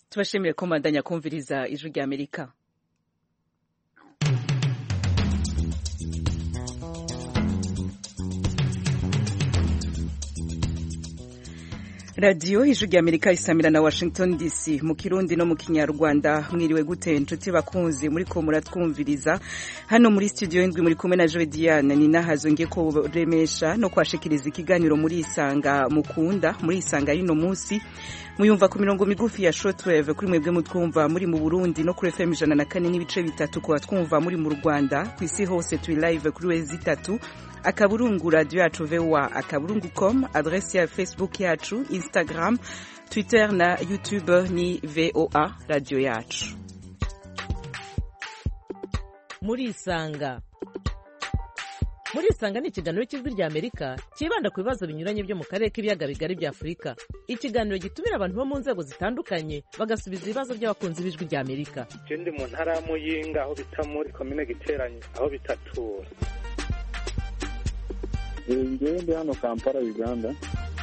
tubashimire ko mubandanya kumviriza ijwi rya amerika radiyo ijwi rya amerika isamira na washington dc mu kirundi no mu kinyarwanda mwiriwe gute inshuti bakunzi muri ko muratwumviriza hano muri studio indwi muri kumwe na joe diane ni nahazo ngiye kuremesha no kwashikiriza ikiganiro muri isanga mukunda muri isanga y'uno munsi muyumva ku mirongo migufi ya shortwave kuri mwebwe mutwumva muri mu burundi no kuri fm ijana na kane n'ibice bitatu ku batwumva muri mu rwanda ku isi hose turi live kuri wezi itatu akaburungu radio yacu voa akaburungu com adresi ya facebook yacu instagram twitter na youtube ni voa radio yacu murisanga murisanga ni ikiganiro cy'ijwi rya amerika cyibanda ku bibazo binyuranye byo mu karere k'ibiyaga bigari bya afurika ikiganiro gitumira abantu bo mu nzego zitandukanye bagasubiza ibibazo by'abakunzi b'ijwi rya amerika je ndi mu ntara ya muyinga aho bita muri komine giteranye aho bitatura ngewe ndi hano kampala uganda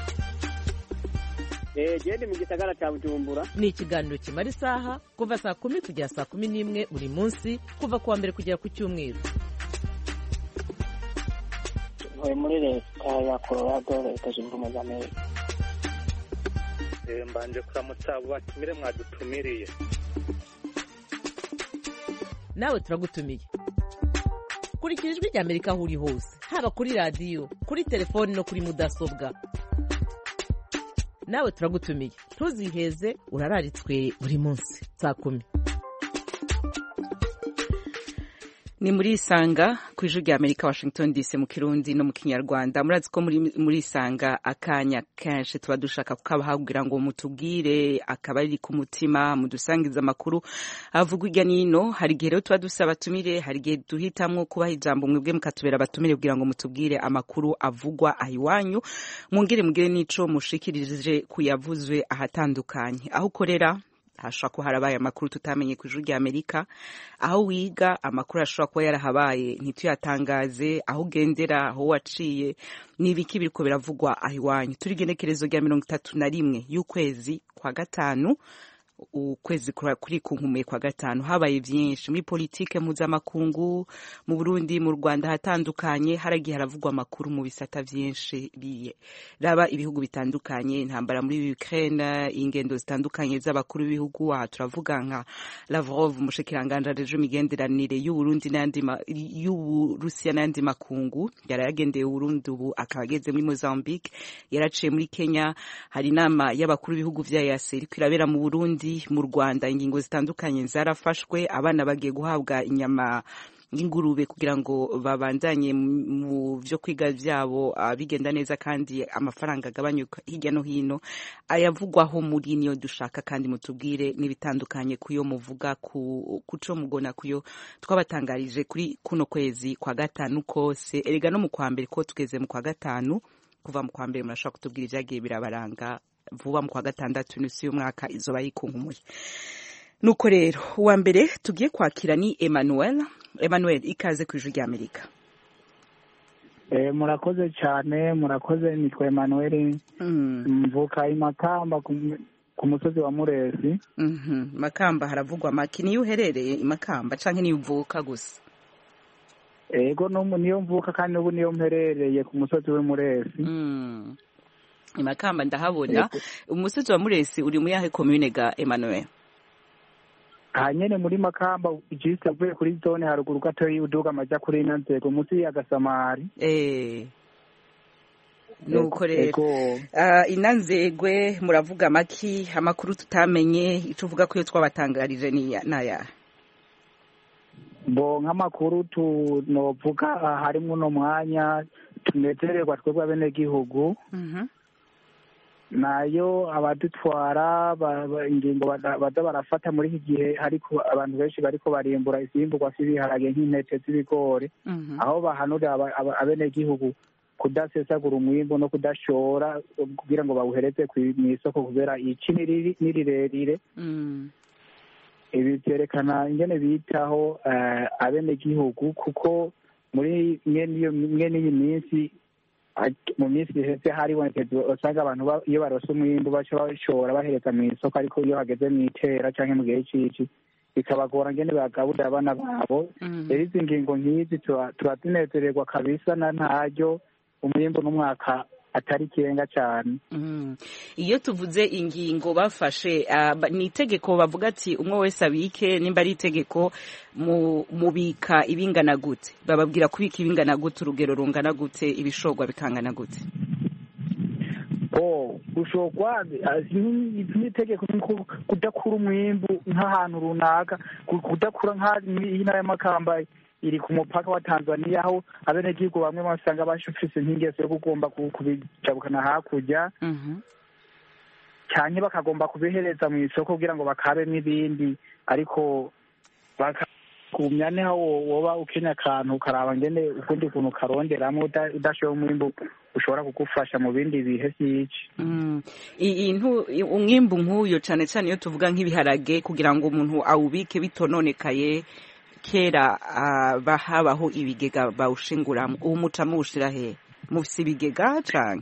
genda mu gisagara cya bujumbura ni ikiganiro kimara isaha kuva saa kumi kugera saa kumi n'imwe buri munsi kuva ku wa mbere kugera ku cyumweru ntuye muri leta ya colorado leta zunze ubumwe za amerika mbanje kuramutsa abo batumire mwadutumiriye nawe turagutumiye kurikira ijwi rya amerika aho uri hose haba kuri radiyo kuri telefoni no kuri mudasobwa nawe turagutumiye ntuziheze urararitswe buri munsi saa kumi ni muri isanga ku ijwi rya amerika washington dc mu kirundi no mu kinyarwanda murazi ko muri, muri isanga akanya kenshi tuba dushaka kukabahabwira ngo mutubwire akaba ari ku mutima mudusangiza amakuru avugwa irya nino hari igihe rero tuba dusaba abatumire hari igihe duhitamwo kubaha ijambo mwebwe mukatubera abatumire kugira ngo mutubwire amakuru avugwa aho iwanyu mungire mugire n'ico mushikirije kuyavuzwe ahatandukanye aho ukorera hashobora kuba harabaye amakuru tutamenye ku ijuru rya amerika aho wiga amakuru ashobora kuba yarahabaye ntituyatangaze aho ugendera aho waciye ni ibiki biriko biravugwa aho iwanyu turi igenekerezo rya mirongo itatu na rimwe y'ukwezi kwa gatanu ukwezi kuri kunkumiye kwa gatanu habaye byinshi muri politike mpuzamakungu mu burundi mu rwanda hatandukanye haragiye haravugwa amakuru mu bisata byinshi raba ibihugu bitandukanye intambara muri ukraine ingendo zitandukanye z'abakuru b'ibihugu aha turavuga nka lavrov umushikiranganje areje imigenderanire y'uburundi n'ayandi y'uburusiya n'ayandi makungu yari yagendeye uburundi ubu akaba ageze muri mozambique yaraciye muri kenya hari inama y'abakuru b'ibihugu vya yase iriko irabera mu burundi mu rwanda ingingo zitandukanye zarafashwe abana bagiye guhabwa inyama y'ingurube kugira ngo babandanye mu byo kwiga byabo bigenda neza kandi amafaranga agabanyuka hirya no hino ayavugwaho muri niyo dushaka kandi mutubwire n'ibitandukanye kuyo muvuga ku co mugona kuyo twabatangarije kuri kuno kwezi kwa gatanu kose erega no mu kwa mbere ko tugeze mu kwa gatanu kuva mu kwa mbere murashobora kutubwira ibyagiye birabaranga vuba mu kwa gatandatu n'isi y'umwaka izoba yikunkumuje nuko rero uwa mbere tugiye kwakira ni emmanuel emmanuel ikaze ku ijwi rya amerika murakoze cyane murakoze nitwa emmanuel mvuka imakamba ku musozi wa muresi makamba haravugwa maki niyo uherereye imakamba cyangwa niyo uvuka gusa ego niyo mvuka kandi n'ubu niyo mperereye ku musozi w'imuresi imakamba ndahabona umusozi wa muresi uri mu yahe komune ga emmanuel aha nyene muri makamba jisite avuye kuri zone haruguru gatoyi uduga amaja kuri ino nzego munsi ya gasamari nuko rero ina nzegwe muravuga amaki amakuru tutamenye ico uvuga ko iyo twabatangarije n'ayahe bo nk'amakuru tunovuga harimwo uno mwanya tunezererwa twebwe abenegihugu nayo abadutwara ingingo baza barafata muri iki gihe ariko abantu benshi bariko barimbura ivyimburwa vy'ibiharage nk'intete z'ibigori aho bahanurira abenegihugu kudasesagura umwimbu no kudashora kugira ngo bawuhereze mw'isoko kubera ici ni rirerire ibi vyerekana ingene bitaho abenegihugu kuko muri mwe n'iyi minsi mu minsi iheze haribonekeza usanga abantu iyo barose umwimbu baca bashobora bahereza mu isoko ariko iyo hageze mu itera cyangwa mu gihe c'ici bikabagora ngene bagaburira abana babo rero izi ngingo nk'izi tuba tunezererwa kabisa na ntaryo umwimbu n'umwaka atari ikirenga cyane iyo tuvuze ingingo bafashe ni itegeko bavuga ati umwe wese abike nimba ari itegeko mubika ibingana gute bababwira kubika ibingana gute urugero rungana gute ibishogwa bikangana gute gushogwa n'itegeko kudakura umwimbu nk'ahantu runaka kudakura nk'intara y'amakamba iri ku mupaka wa tanzania aho abenegihugu bamwe basanga bafise nk'ingeso yo kugomba kubijabukana hakurya cyane bakagomba kubihereza mu isoko kugira ngo bakabemo ibindi ariko kumya niho woba ukeneye akantu ukaraba ngene ukundi kuntu karonderamo udashoye umwimbu ushobora kugufasha mu bindi bihe byinshi umwimbu nk'uyo cyane cyane iyo tuvuga nk'ibiharage kugira ngo umuntu awubike bitononekaye kera habaho ibigega bawushinguramo ubu muca muwushira he mufise ibigega cane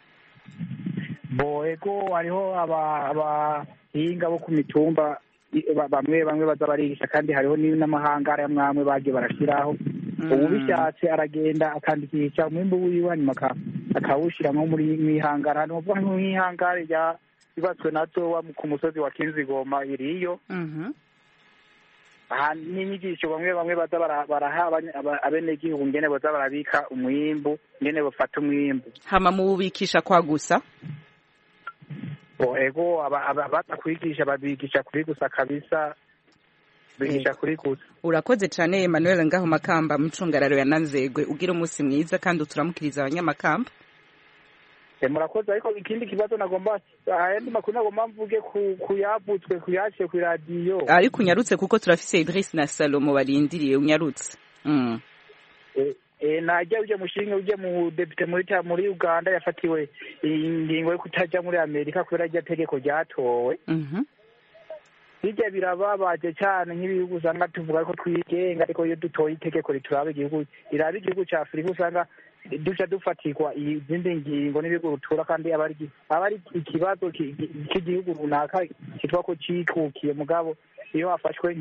bo ego hariho abahinga bo ku mitumba bamwe bamwe baza barigisha kandi hariho n'amahangara y'amwamwe bagiye barashyiraho ubu bishatse aragenda akandikisha umwimbu wiwe hanyuma akawushyira nko muri mwihangara ni ukuvuga nk'ihangare yubatswe na towa ku musozi wa kinzigoma iriyo aha n'inyigisho bamwe bamwe baza baraha abenegihugu ngene baza barabika umwimbu ngene bafata umwimbu hama muwubikisha kwa gusa ego abaza kwigisha babigisha kuri gusa kabisa bigisha kuri gusa urakoze cyane Emmanuel ngaho makamba mucungararo ya nanzegwe ugira umunsi mwiza kandi turamukiriza abanyamakamba murakoze ariko ikindi kibazo nagomba ayandi makuru nagomba mvuge kuyavutswe kuyaciye ku radiyo ariko unyarutse kuko turafise Idris na Salomo barindiriye unyarutse najya ujya mushinga ujya mu depite muri muri uganda yafatiwe ingingo yo kutajya muri amerika kubera rya tegeko ryatowe hirya birababaje cyane nk'ibihugu usanga tuvuga ko twigenga ariko iyo dutoye itegeko rituraba igihugu riraba igihugu cya afurika usanga duca dufatirwa izindi ngingo n'ibihugu rutura kandi aba ari ikibazo cy'igihugu runaka kitwa ko cyikukiye mugabo iyo hafashwe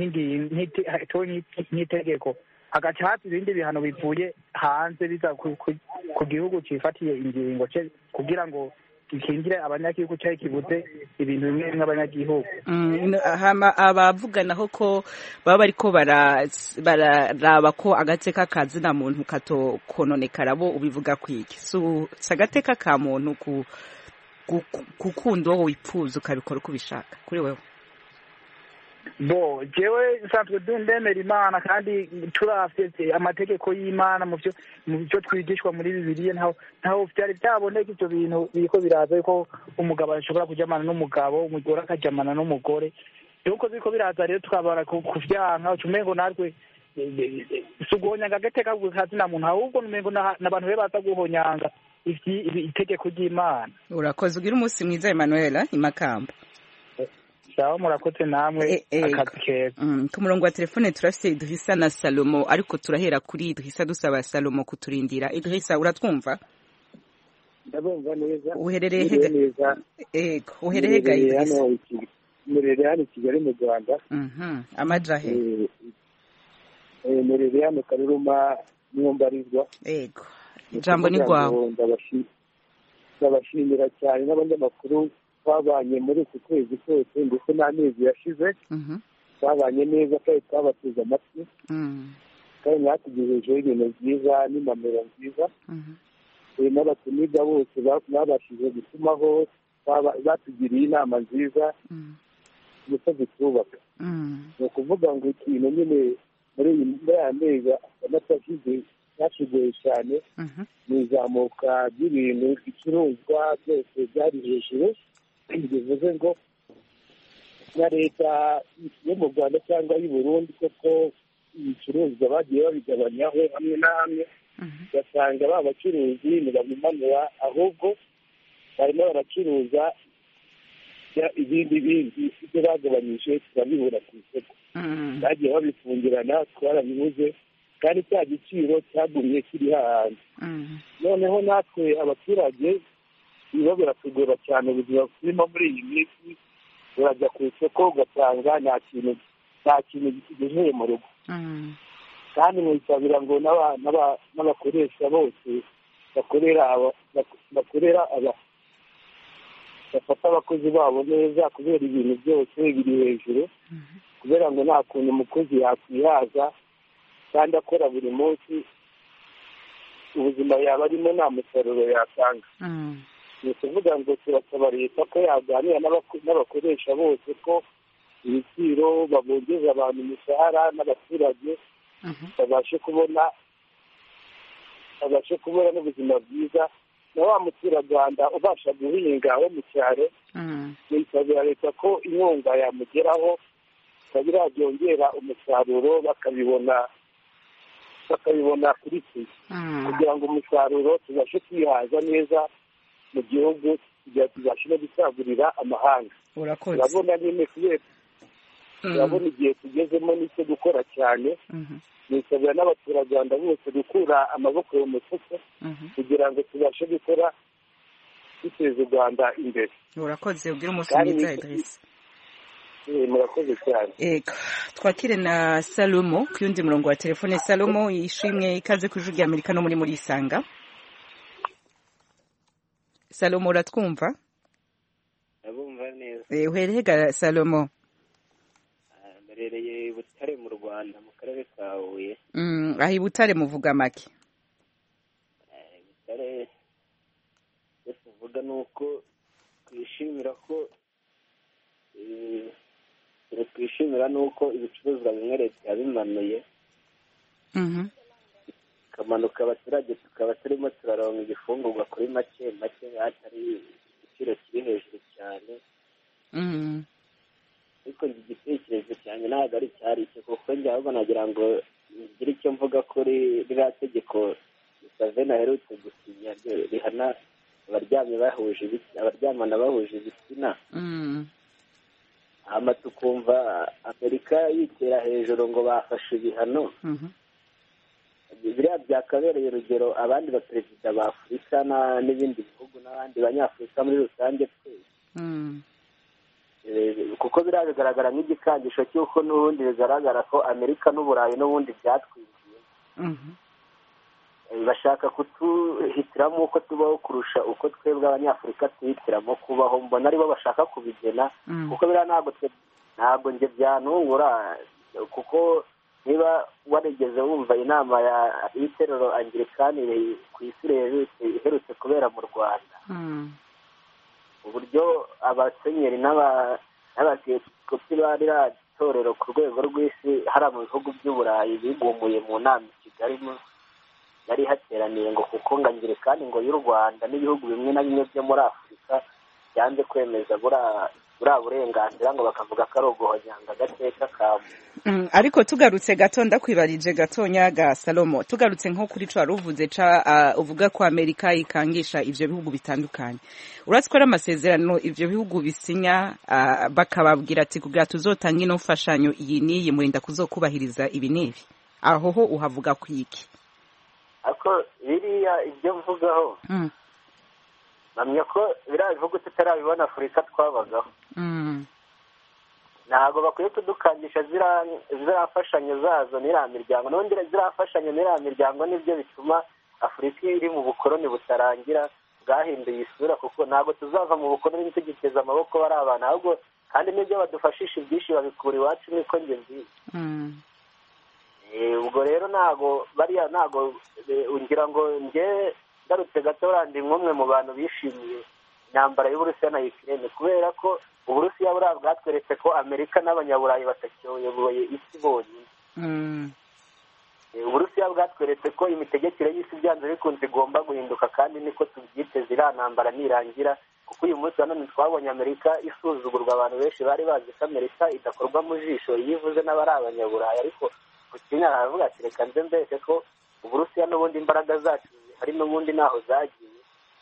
nk'itegeko hagaca haza ibindi bihano bivuye hanze biza ku gihugu cyifatiye ingingo kugira ngo gikingire abanyagihugu cyangwa kibuze ibintu bimwe bimwe abanyagihugu abavuganaho ko baba bariko bararaba ko agateka ka zina muntu katokononekara bo ubivuga kwiki si agateka ka muntu gukunda uwo wipfuza ukabikora uko ubishaka kuri wewe bo jewe nsanzwe ndemera imana kandi turafite amategeko y'imana mu byo twigishwa muri bibiliya ntaho ntaho byari byaboneka ibyo bintu biriko biraza yuko umugabo ashobora kujyamana n'umugabo umugore akajyamana n'umugore yuko biriko biraza rero tukabara kuvyanka umengo natwe si uguhonyanga agateka kazina muntu ahubwo umengo n'abantu be baza guhonyanga itegeko ry'imana urakoze ugira umunsi mwiza emanuela imakamba sawa murakoze namwe akazi keza ku murongo wa telefone turafite idrisa na salomo ariko turahera kuri idrisa dusaba salomo kuturindira idrisa uratwumva ndabumva neza uherereye hega ego uherereye hega idrisa murere hano i kigali mu rwanda amaja he murere hano karuruma mwumbarizwa ego ijambo ni rwawe ndabashimira cyane n'abanyamakuru twabanye muri uku kwezi kose ndetse n'amezi yashize twabanye neza kandi twabateze amatwi kandi mwatugejejeho ibintu byiza n'imamiro nziza n'abatumirwa bose babashije gutumaho batugiriye inama nziza ndetse zitubaka ni ukuvuga ngo ikintu nyine muri aya mezi atandatu ashize cyashigoye cyane ni izamuka ry'ibintu ibicuruzwa byose byari hejuru bivuze ngo na leta yo mu rwanda cyangwa y'u burundi koko ibicuruzwa bagiye babigabanyaho hamwe na hamwe ugasanga ba bacuruzi ntibabimanura ahubwo barimo baracuruza ibindi bindi ibyo bagabanyije turabibura ku isoko bagiye babifungirana twarabibuze kandi cya giciro cyagumye kiri hahandi noneho natwe abaturage biba biratugora cyane ubuzima turimo muri iyi minsi urajya ku isoko ugasanga nta kintu nta kintu kigejeje mu rugo kandi mwisabira ngo n'abakoresha bose bakorera bakorera bafata abakozi babo neza kubera ibintu byose biri hejuru kubera ngo nta kuntu umukozi yakwihaza kandi akora buri munsi ubuzima yaba arimo nta musaruro yatanga ni ukuvuga ngo turasaba leta ko yaganira n'abakoresha bose ko ibiciro babongeza abantu imishahara n'abaturage babashe kubona babashe kubona n'ubuzima bwiza na wa muturarwanda ubasha guhinga wo mu cyaro nisabira leta ko inkunga yamugeraho ikaba byongera umusaruro bakabibona bakabibona kuri twe kugira ngo umusaruro tubashe kwihaza neza mu gihugu kugira tubashe no gusagurira amahanga urabona nyine kubera urabona igihe tugezemo n'icyo gukora cyane nisabira n'abaturarwanda bose gukura amaboko mu mufuka kugira ngo tubashe gukora duteza u rwanda imbere urakoze ubwira umunsi mwiza edirisi murakoze cyane ego twakire na salomo ku yundi murongo wa telefone salomo yishimwe ikaze ku ijwi ry'amerika no muri muri isanga salomo uratwumva ndabumva neza uherehega salomo mberereye butare mu rwanda mu karere ka huye aho i butare muvuga make butare icyo tuvuga ni uko twishimira ko twishimira ni uko ibicuruzwa bimwe leta yabimanuye bikamanuka abaturage tukaba turimo turaronka igifungurwa kuri make make hatari igiciro kiri hejuru cyane ariko njye igitekerezo cyanjye ntabwo ari cyari icyo kuko njye ahubwo nagira ngo ngire icyo mvuga kuri ririya tegeko musaveni aherutse gusinya rihana abaryamye bahuje abaryamana bahuje ibitsina hano tukumva amerika yitera hejuru ngo bafashe ibihano biriya byakabereye urugero abandi baperezida ba afurika n'ibindi bihugu n'abandi banyafurika muri rusange twese kuko biriya bigaragara nk'igikangisho cy'uko n'ubundi bigaragara ko amerika n'uburayi n'ubundi byatwinjiye bashaka kutuhitiramo uko tubaho kurusha uko twebwe abanyafurika tuhitiramo kubaho mbona aribo bashaka kubigena kuko biriya ntabwo ntabwo njye byanungura kuko niba warigeze wumva inama y'iterero angirikani ku isi iherutse kubera mu rwanda uburyo abasenyeri n'abatekopi ba ririya torero ku rwego rw'isi hariya mu bihugu by'uburayi bigumuye mu nama i kigali yari hateraniye ngo kuko ngangirikani ngo y'u rwanda n'ibihugu bimwe na bimwe byo muri afurika byanze kwemeza buriya burenganzira ngo bakavuga ko ari uguhonyanga agateka ka ariko tugarutse gato ndakwibarije gatonya ga salomo tugarutse nko kuri co wari uvuze ca uvuga ko amerika ikangisha ivyo bihugu bitandukanye uratse ko ari amasezerano ivyo bihugu bisinya bakababwira ati kugira tuzotange ino mfashanyo iyi n'iyi murinda kuzokubahiriza ibi n'ibi aho ho uhavuga kwiki ariko biriya ibyo mvugaho mpamya ko biriya bihugu tutarabibona afurika twabagaho ntabwo bakwiye kudukangisha ziriya mfashanyo zazo n'iriya miryango n'ubundi ziriya mfashanyo n'iriya miryango nibyo bituma afurika iri mu bukoroni butarangira bwahinduye isura kuko ntabwo tuzava mu bukoroni tugiteza amaboko bari abantu ahubwo kandi n'ibyo badufashisha ibyinshi babikura iwacu niko njye mbizi ubwo rero ntabwo bariya ntabwo ngira ngo njye ngarutse gato ndi nk'umwe mu bantu bishimiye intambara y'uburusiya na ukirere kubera ko uburusiya buriya bwatweretse ko amerika n'abanyaburayi batakiyoboye isi bonyine uburusiya bwatweretse ko imitegekere y'isi byanze bikunze igomba guhinduka kandi niko tubyiteze iriya ntambara nirangira kuko uyu munsi wa none twabonye amerika isuzugurwa abantu benshi bari bazi ko amerika idakorwa mu jisho iyo ivuze n'abari abanyaburayi ariko ku kinya haravuga ati reka nze mbese ko uburusiya n'ubundi imbaraga zacu hari n'ubundi ntaho zagiye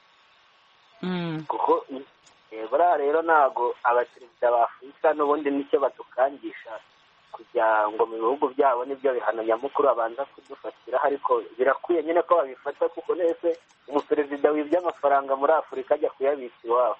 kuko buriya rero ntabwo abaperezida ba afurika n'ubundi nicyo badukangisha kujya ngo mu bihugu byabo nibyo bihano nyamukuru babanza kudufatira ariko birakwiye nyine ko babifata kuko nese umuperezida wibye amafaranga muri afurika ajya kuyabitsa iwabo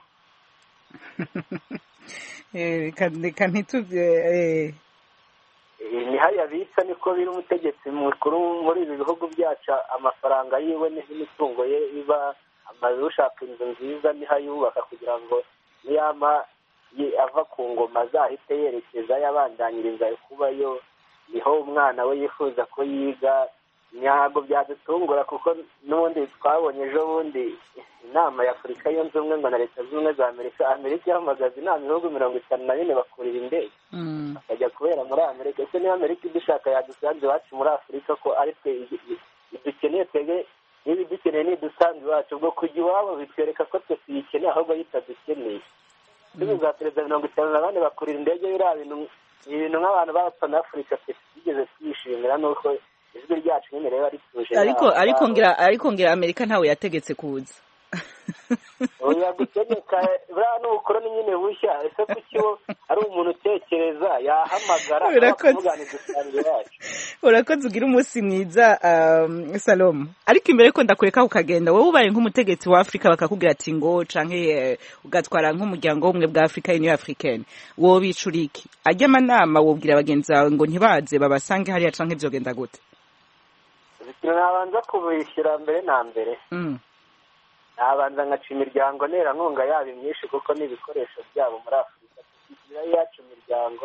reka ntitubye ni hariya bitsa niko biri umutegetsi mukuru muri ibi bihugu byacu amafaranga yiwe n'imitungo ye iba amazu ushaka inzu nziza niho ayubaka kugira ngo niyama ava ku ngoma azahite yerekeza yabandanyiriza kubayo niho umwana we yifuza ko yiga ntabwo byadutungura kuko n'ubundi twabonye ejo bundi inama ya afurika yunze ubumwe ngo na leta zunze ubumwe za amerika amerika ihamagaza inama ibihugu mirongo itanu na bine bakurira indege bakajya kubera muri amerika ese niba amerika idushaka yadusanze iwacu muri afurika ko ari twe dukeneye twebwe niba idukeneye ntidusanze iwacu ubwo kujya iwabo bitwereka ko twe tuyikeneye ahubwo yitadukeneye ibihugu bwa perezida mirongo itanu na bane bakurira indege biriya bintu ibintu nk'abantu b'abapanafurika twigeze twishimira nuko ijwi ryacu nyine rero rituje ariko ariko ngira ariko ngira amerika ntawe yategetse kuza oya gutegeka buriya ni ubukoroni nyine bushya ese kuki wo ari umuntu utekereza yahamagara bakamuganiriza isanzwe yacu urakoze ugira umunsi mwiza salomo ariko imbere ko ndakureka ukagenda wowe ubaye nk'umutegetsi wa afurika bakakubwira ati ngo canke ugatwara nk'umuryango w'ubumwe bwa afurika union africaine wowe bicura iki ajya amanama wobwira bagenzi bawe ngo ntibaze babasange hariya canke vyogenda gute ikintu nabanza kubishyura mbere na mbere nabanza nkaca imiryango nterankunga yabo myinshi kuko n'ibikoresho byabo muri afurika tukigira yacu imiryango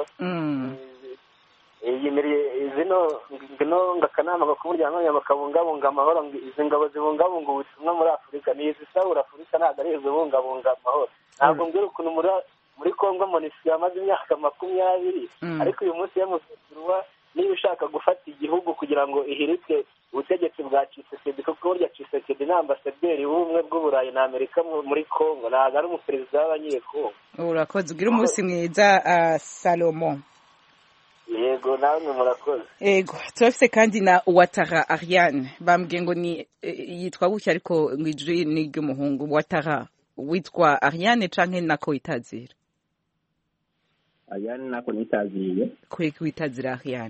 zino ngino akanama ko k'umuryango nyama kabungabunga amahoro izi ngabo zibungabunga ubutumwa muri afurika ni izisabura afurika ntabwo ari izibungabunga amahoro ntabwo mbwira ukuntu muri congo monisi yamaze imyaka makumyabiri ariko uyu munsi yamusitirwa niba ushaka gufata igihugu kugira ngo ihirike ubutegetsi bwa cisekedi kuko burya cisekedi ni ambasaderi w'ubumwe bw'uburayi na amerika muri congo ntabwo ari umuperezida w'abanyekongo urakoze ugira umunsi mwiza salomo yego namwe murakoze yego turafite kandi na watara ariane bambwiye ngo ni yitwa gutya ariko ngo ijwi ni iry'umuhungu watara witwa ariane canke nako witazira ariane nako nitaziriye kweki witazira ariane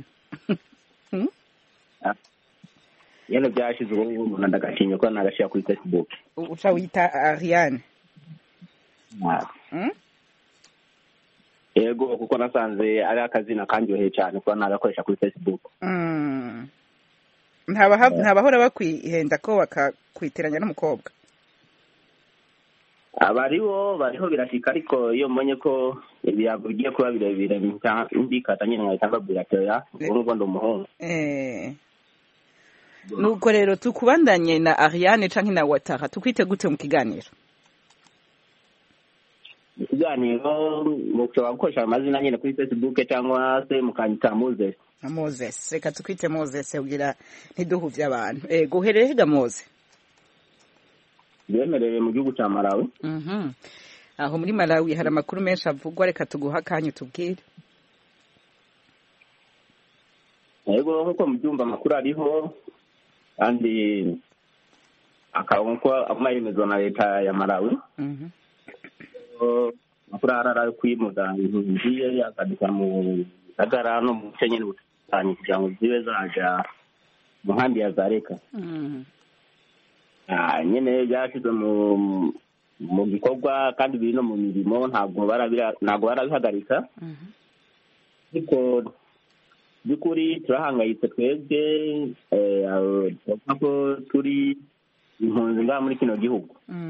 yano byashize ubu ngubu umuntu ndagashimye ko nagashyira kuri facebook uca wita ariane yego kuko nasanze ari akazina kanyoheye cyane kuba nagakoresha kuri facebook ntabahora bakwihenda ko bakakwitiranya n'umukobwa abariho bariho birashika ariko iyo mbonye ko ibiyago bigiye kuba birebire mbikata nyine nkahita mbabwira ati oya ubu ngubu ndi umuhungu nuko rero tukubandanye na ariane canke na watara tukwite gute mu kiganiro mu kiganiro mushobora gukoresha amazina nyine kuri facebook cyangwa se mukandika moses moses reka tukwite moses ugira ntiduhuvye abantu ego uhereye higa mose byemerewe mu gihugu cya malawi aho muri malawi hari amakuru menshi avugwa reka tuguha akanya utubwire yego nk'uko mubyumva amakuru ariho kandi akaba nk'uko aguma yemezwa na leta ya malawi amakuru ahari ari kwimuza impunzi akadika mu gisagara no mu bice nyine butandukanye kugira ngo zibe zaja mu nkambi ya zareka nyine byashyizwe mu gikorwa kandi biri no mu mirimo ntabwo barabihagarika ariko by'ukuri turahangayitse twebwe turavuga ko turi impunzi ngaha muri kino gihugu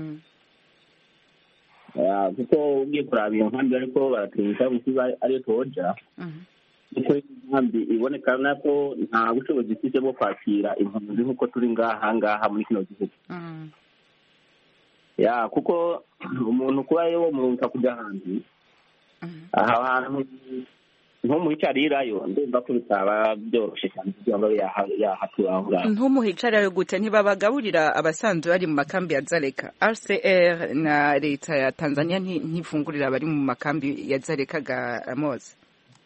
kuko ugiye kuraba iyo nkambi ariko baratwibutsa kuko ariyo tuhoja kuko inkambi iboneka ko nta bushobozi ifite bwo kwakira impunzi nk'uko turi ngaha ngaha muri kino gihugu ya kuko umuntu kuba yo muruta kujya hanze aha hantu nko mu hicarirayo ndumva ko bitaba byoroshye cyane kugira ngo yahatura aho ngaho ntumuhicarirayo gute ntibabagaburira abasanzwe bari mu makambi ya zareka rcr na leta ya tanzania ntifungurira abari mu makambi ya zareka ga moze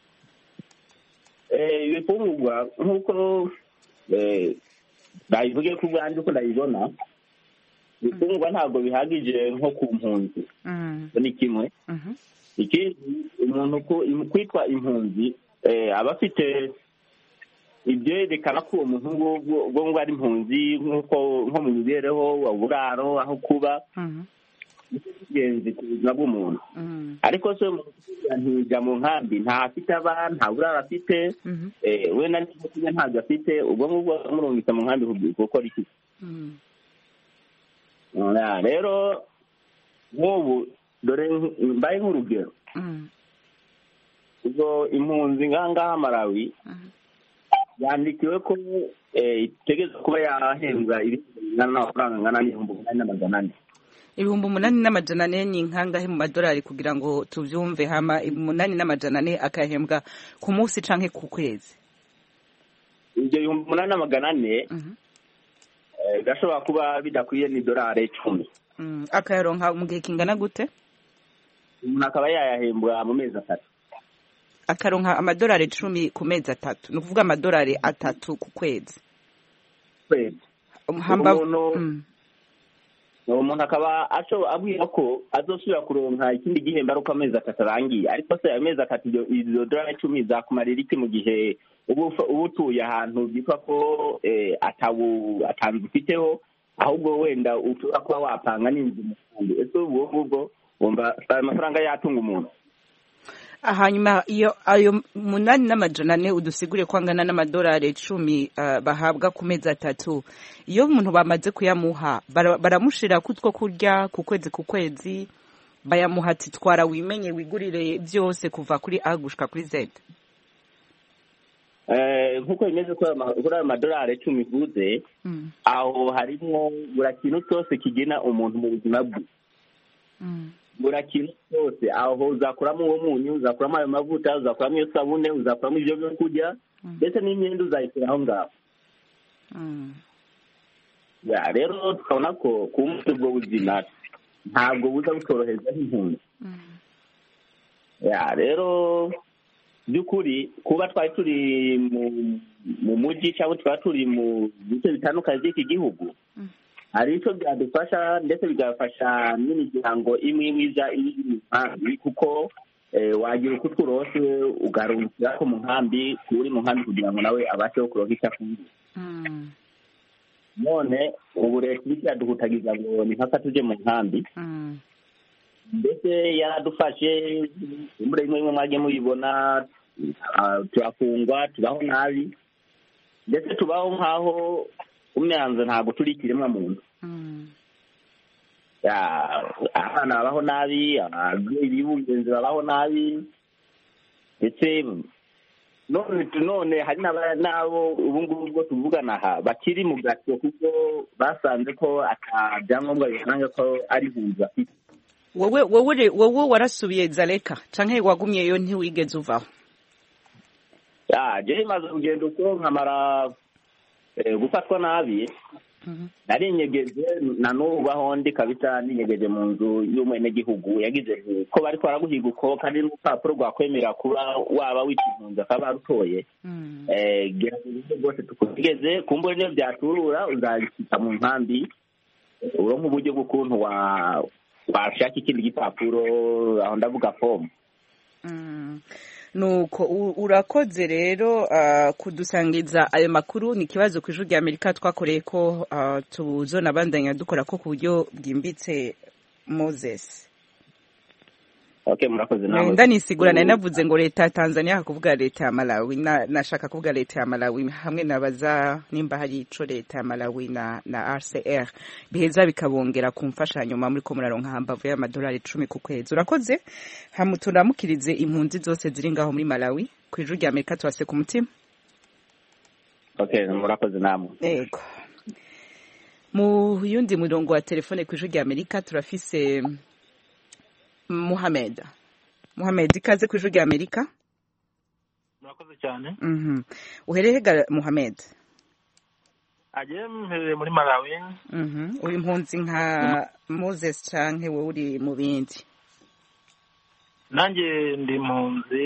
ibifungurwa nk'uko nabivuge ko ubwanjye uko ndabibona ibifungurwa ntabwo bihagije nko ku mpunzi ni kimwe ikindi umuntu kwitwa impunzi aba afite ibyerekana ko uwo muntu ubwo ngo ari impunzi nk'uko nko mu mibereho uburaro aho kuba ingenzi ku buzima bw'umuntu ariko se ntijya mu nkambi nta afite aba nta buraro afite we na n'ibyo ntabwo afite ubwo ngubwo amurungitse mu nkambi gukora iki rero nk'ubu dore mbaye nk'urugero ubwo impunzi ngaha Malawi yandikiwe ko itegereza kuba yahembwa ibingana n'amafaranga angana n'ibihumbi umunani n'amajana ane ibihumbi umunani n'amajana ane ni nkangahe mu madolari kugira ngo tubyumve hama umunani n'amajana ane akahembwa ku munsi canke ku kwezi ibyo bihumbi umunani n'amagana ane gashobora kuba bidakwiye n'idolari icumi akayaronka mu gihe kingana gute umuntu akaba yayahembwa mu mezi atatu akaronka amadolari icumi ku mezi atatu ni ukuvuga amadolari atatu ku kwezi kwezi uwo muntu akaba abwira ko azosubira kuronka ikindi gihembo ari uko amezi atatu arangiye ariko se ayo mezi atatu izo dolari icumi zakumarira iki mu gihe uba utuye ahantu byitwa ko atanzu ufiteho ahubwo wenda ushobora kuba wapanga n'inzu mu kandi ese ubwo ngubwo wumva ayo mafaranga yatunga umuntu hanyuma iyo ayo munani n'amajana ane udusigure ko angana n'amadolari icumi bahabwa ku mezi atatu iyo umuntu bamaze kuyamuha baramushira kutwo kurya ku kwezi ku kwezi bayamuha ati twara wimenye wigurire byose kuva kuri a gushika kuri z nk'uko bimeze kuri ayo madolari icumi uvuze aho harimo buri kintu cyose kigena umuntu mu buzima bwe buri kintu cyose aho uzakuramo uwo munyu uzakuramo ayo mavuta uzakuramo iyo sabune uzakuramo ibyo byo kurya ndetse n'imyenda uzayishyira aho ngaho rero tukabona ko ku munsi ubwo buzima ntabwo buza butorohereza nk'impunzi rero by'ukuri kuba twari turi mu mujyi cyangwa twaba turi mu bice bitandukanye by'iki gihugu hari icyo byadufasha ndetse bigafasha n'imiryango imwe imwe iza iri mu nkambi kuko wagira uko utwurose ugarukira ko mu nkambi uri mu nkambi kugira ngo nawe abashe kuronka icyo afungura none ubu leta iriko iraduhutagiza ngo ni mpaka tuje mu nkambi ndetse yaradufashe imvura imwe imwe mwagiye muyibona turafungwa tubaho nabi ndetse tubaho nk'aho umyanzuro ntabwo turi ikiremwa muntu abana babaho nabi ababyeyi b'ingenzi babaho nabi ndetse none hari n'abo ubu ngubu ubwo tuvugana aha bakiri mu gato kuko basanze ko ata byangombwa biranga ko ari impunzi bafite wowe wowe wowe warasubiye zareka canke wagumyeyo ntiwigeze uvaho ya jewe maze kugenda uko nkamara gufatwa nabi narinyegeze na n'ubu aho ndi kabisa ninyegeje mu nzu y'umwenegihugu yagize ko bari kwaraguhiga uko kandi n'urupapuro rwakwemera kuba waba wica impunzi akaba barutoye gerageza rwose tukutegeze kumbure niyo byaturura uzabishyika mu nkambi uronka uburyo bw'ukuntu washaka ikindi gipapuro aho ndavuga fomu nuko urakoze rero kudusangiza ayo makuru ni ikibazo ku ijwi rya amerika twakoreye ko tuzona bandanya dukora ko ku buryo bwimbitse moses ndanisigura nari navuze ngo leta ya tanzania kuvuga leta ya malawi nashaka kuvuga leta ya malawi hamwe nabaza nimba hari ico leta ya malawi na na rcr biheza bikabongera ku mfashanyo muri ko muraronka hambavu y'amadolari icumi ku kwezi urakoze hamuturamukirize impunzi zose ziri ngaho muri malawi ku ijuru rya amerika tubase ku mutima murakoze namwe yego mu yundi murongo wa telefone ku ijuru rya amerika turafise muhamed muhamed ikaze ku ijuru rya amerika murakoze cyane uhereye ga muhamed agiye mpereye muri malawi uri impunzi nka moses canke wowe uri mu bindi nanjye ndi impunzi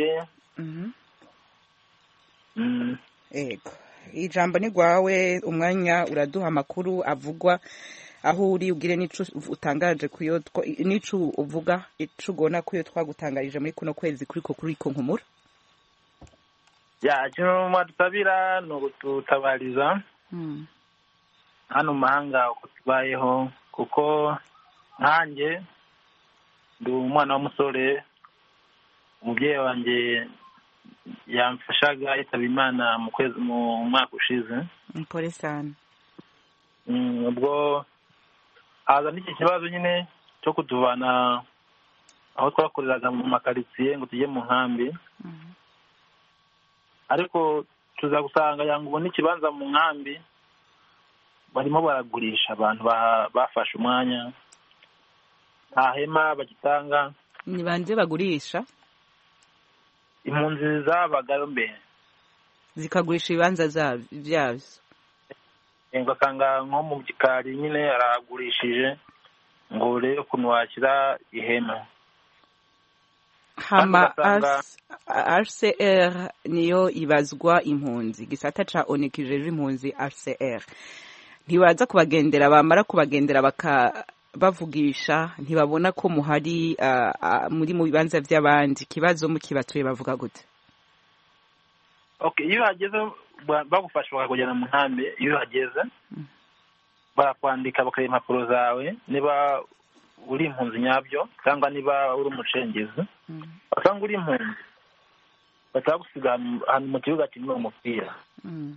yego ijambo ni rwawe umwanya uraduha amakuru avugwa aho uri ubwire n'ico utangaje kuyo n'ico uvuga ico ugona kuyo twagutangarije muri kuno kwezi kuriko kuriko nkumura ya ikintu mwadusabira ni ukututabariza hano mu mahanga uko tubayeho kuko nkanjye ndi umwana w'umusore umubyeyi wanjye yamfashaga yitaba imana mu kwezi mu mwaka ushize mpore sana Mm, ubwo haza n'iki kibazo nyine cyo kutuvana aho twakoreraga mu makaritsiye ngo tujye mu nkambi ariko tuza gusanga yanga ubona ikibanza mu nkambi barimo baragurisha abantu ba- bafashe umwanya nta hema bagitanga ni bande bagurisha impunzi zabagayo mbere zikagurisha ibibanza zab- byabyo ugasanga nko mu gikari nyine aragurishije ngo urebe ukuntu washyira ihema hama ugasanga- RCR niyo ibazwa impunzi gisata ca ONU kijejwe impunzi RCR ntibaza kubagendera bamara kubagendera baka bavugisha ntibabona ko muhari ah, ah, muri mu bibanza by'abandi ikibazo mukibatuye bavuga gute okay iyo uhageze ba- bagufasha bakakujyana mu nkambi iyo uhageze barakwandika bakareba impapuro zawe niba uri impunzi nyabyo cyangwa niba uri umucengezi basanga uri impunzi bahita bagusiga ahantu- ahantu mu kibuga kirimo umupira Mm.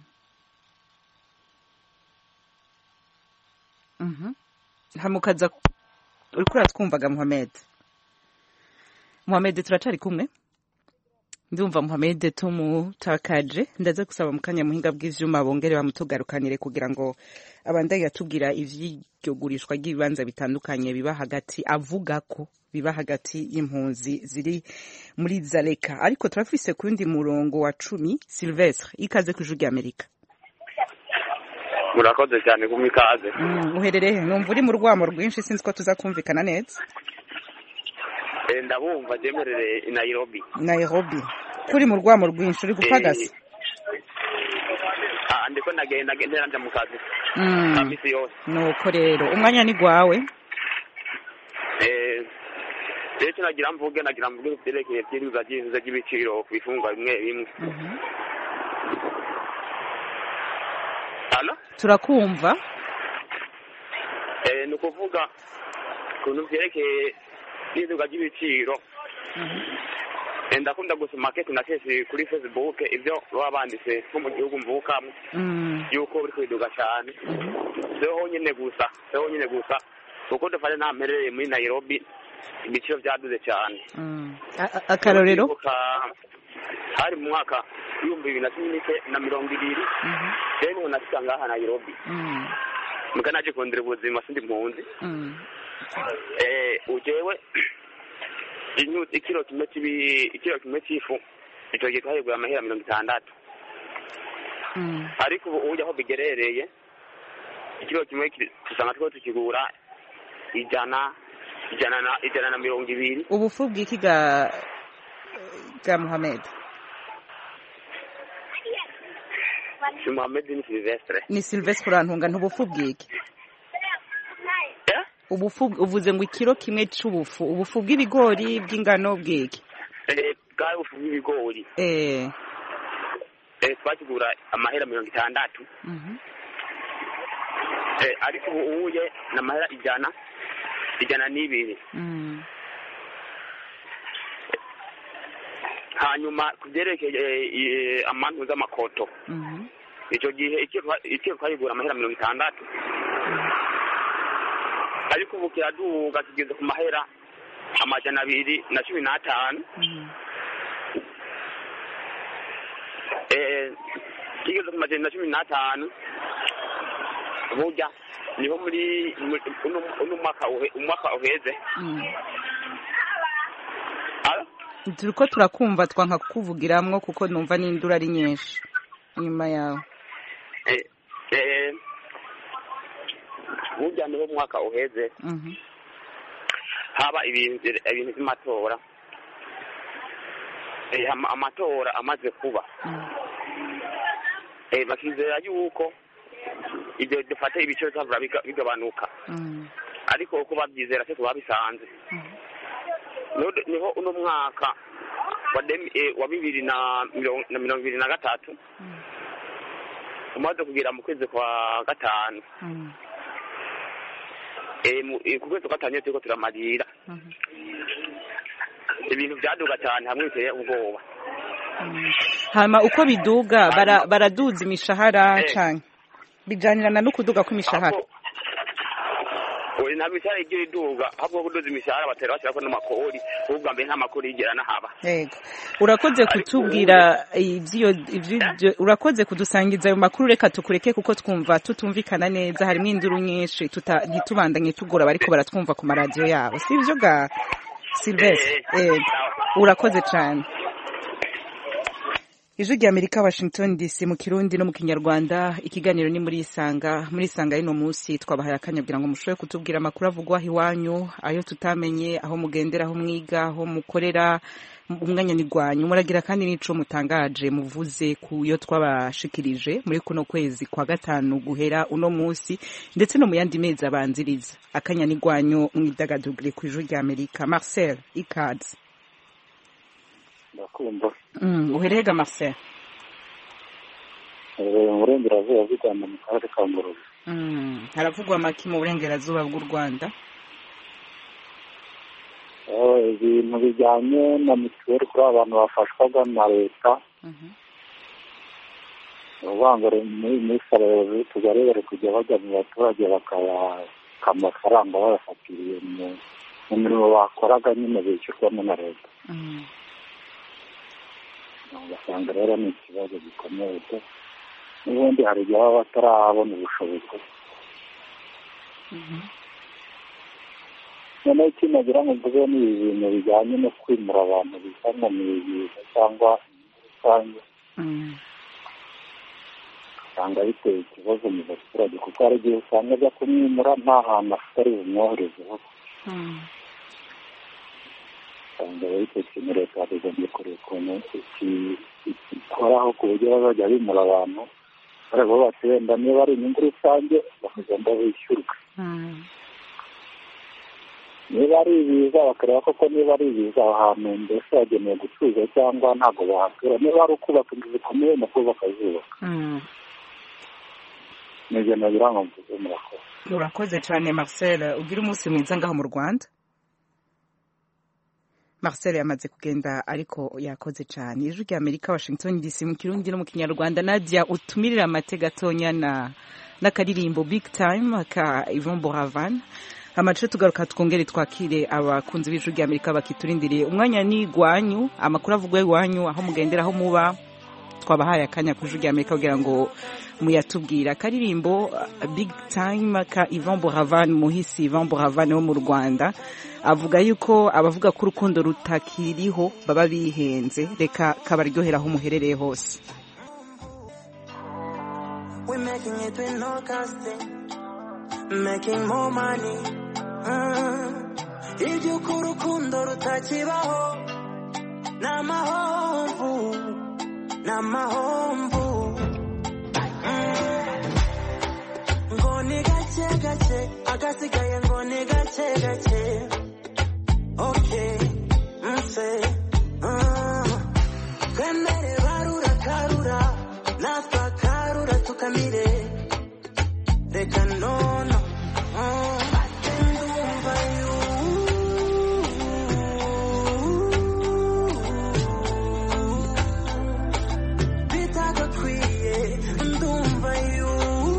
Mhm. hamukaza uriko uratwumvaga Mohamed Mohamed turacari kumwe ndumva Mohamed tumutakaje ndaza gusaba mu kanya muhinga bw'ivyuma bongere bamutugarukanire kugira ngo abandanye atubwira ivy'iryo gurishwa ry'ibibanza bitandukanye biba hagati avuga ko biba hagati y'impunzi ziri muri Zaleka ariko turafise ku wundi murongo wa cumi Sylvestre ikaze ku ijwi ry'Amerika murakoze cyane kumpa ikaze Mm, uherereye he? numva uri mu rwamo rwinshi sinzi ko tuzakumvikana neza Eh, ndabumva jemerere i nairobi nairobi kuri mu rwamo rwinshi uri gupagasa Ah, ndiko ndagenda gendera nja mu kazi Mm. ka misi yose nuko rero umwanya ni gwawe Eh, rero icyo nagira mvuge nagira mvuge ku byerekeye by'iruza ry'ivuza ry'ibiciro ku bifungwa bimwe bimwe halo turakumva Eh, ni ukuvuga ukuntu byerekeye iduka ry'ibiciro Eh, ndakunda gusoma kesi na kesi kuri facebook ibyo baba banditse nko mu gihugu mvukamo Mm. yuko biri kwiduka cyane siho honyine gusa siho honyine gusa kuko dufate nta mperereye muri nairobi ibiciro byaduze cyane Mm. A- a- akarorero Ndibuka hari mu mwaka w'ibihumbi bibiri na cumi n'ike na mirongo ibiri rero niho nashika ngaha nairobi Mm. muga naje kondera ubuzima sindi mpunzi Mm. eh ujewe inyu- ikiro kimwe kibi ikiro kimwe cy'ifu icyo gihe twahegura amahera mirongo itandatu Mm. ariko ubu ujya aho bigerereye ikiro kimwe kiri- usanga two tukigura ijana ijana na ijana na mirongo ibiri ubufu bw'iki ga ga Mohamed si muhammed ni silvestre ni Sylvestre urantunga ntubufu bw'iki ubufu uvuze ngo ikiro kimwe c'ubufu ubufu bw'ibigori bw'ingano bw'iki eh bwari bufu bw'ibigori eh eh twakigura amahera mirongo itandatu mhm. eh ariko ubu uye ni amahera ijana ijana n'ibiri Mm. hanyuma ku byerekeye eh, amantu z'amakoto Mhm. icyo gihe icyo twa- icyo twayigura amahera mirongo itandatu ariko ubu kiraduga kigeze ku mahera amajana abiri na cumi n'atanu eh kigeze ku majana na cumi n'atanu burya niho muri muri- uno uno mwaka uhe- umwaka uheze Mm. Alo? turiko turakumva twanka kukuvugiramwo kuko numva n'induru ari nyinshi inyuma yawe eh eh burya niho umwaka uheze Mhm. haba ibintu ibintu by'amatora Eh, ama- amatora amaze kuba Eh, bakizera yuko ibyo dufate ibiciro bizavura biga- bigabanuka Mm. ariko uko babyizera se tuba bisanze Niho- niho uno mwaka wa demi- eh, wa bibiri na mirongo na mirongo ibiri na gatatu umaze kugera mu kwezi kwa gatanu Eh, mu- eh, ku kwezi kwa gatanu iyo turiko turamarira ibintu byaduga cyane hamwe biteye ubwoba hama uko biduga bara- baraduza imishahara Eh. cane bijanirana no kuduga kw'imishahara oya nta mishahara igira iduga ahubwo kudoza imishahara batera bashyirako n'amakori ahubwo mbere nta makori yigera n'ahaba yego urakoze kutubwira ivy'iyo ivy'ivyo urakoze kudusangiza ayo makuru reka tukureke kuko twumva tutumvikana neza harimo induru nyinshi tuta ntitubandanye tugora bariko baratwumva ku maradiyo yabo si ivyo ga Sylvestre yego urakoze cane ijwi rya amerika washington dc mu kirundi no mu kinyarwanda ikiganiro ni muri isanga muri isanga y'uno munsi twabahaye akanya kugira ngo mushobore kutubwira amakuru avugwa aho iwanyu ayo tutamenye aho mugendera aho mwiga aho mukorera umwanya ni rwanyu muragira kandi n'ico mutangaje muvuze ku yo twabashikirije muri kuno kwezi kwa gatanu guhera uno munsi ndetse no mu yandi mezi abanziriza akanya ni rwanyu mwidagadugire ku ijwi rya amerika marcel ikaze ndakumva mm, uherega marcel Eh, mu burengerazuba bw'u rwanda mu karere ka ngororero Mm, haravugwa amaki mu burengerazuba bw'u rwanda Eh, ibintu bijyanye na mituweli kuri abantu bafashwaga na leta uvuga ngo muri minsi abayobozi b'utugari bari kujya bajya mu baturage bakabaka amafaranga bayafatiriye mu mu mirimo bakoraga nyine bishyurwamo na leta ugasanga rero ni ikibazo gikomeye pe n'ubundi hari igihe baba batarabona ubushobozi noneho icyo nagira ngo mvuge ni ibi bintu bijyanye no kwimura abantu bisa ngo ni ibiza cyangwa inyungu rusange usanga biteye ikibazo mu baturage kuko hari igihe usanga ajya kumwimura nta hantu afite ari bumwoherezeho usanga rero icyo kintu leta yagombye kureba ukuntu iki- ikikoraho ku buryo bazajya bimura abantu bareba bati wenda niba ari inyungu rusange bakagenda bishyurwa niba ari ibiza bakareba koko niba ari ibiza aho hantu mbese hagenewe gutuza cyangwa ntabwo bahatura niba ari ukubaka inzu zikomeye nabwo bakazubaka ni ibyo nagira ngo mvuze murakoze urakoze cyane marcel ugira umunsi mwiza ngaho mu rwanda marcel yamaze kugenda ariko yakoze cyane ijwi rya amerika washington dc mu kirundi no mu kinyarwanda nadia utumirira amate gatonya na n'akaririmbo big time ka ivon boravan amace tugaruka twongere twakire abakunzi b'ijwi rya amerika bakiturindiriye umwanya ni igwanyu amakuru avugwa iwanyu aho mugendera aho muba twabahaye akanya ku ijwi rya amerika kugira ngo muyatubwira akaririmbo uh, big time ka ivan boravan muhisi ivan boravan wo mu rwanda avuga yuko abavuga ko urukundo rutakiriho baba bihenze reka kabaryohera aho muherereye hose We're making it with no casting, making more money. Mm. Iby'uko urukundo rutakibaho ni amahomvu ni amahomvu Mm. ngo ni gake gake agasigaye ngo ni gake gake okay mse Mm. twemere barura karura natwe akarura tukamire reka nono Mm. ndumva yu bitagakwiye ndumva yu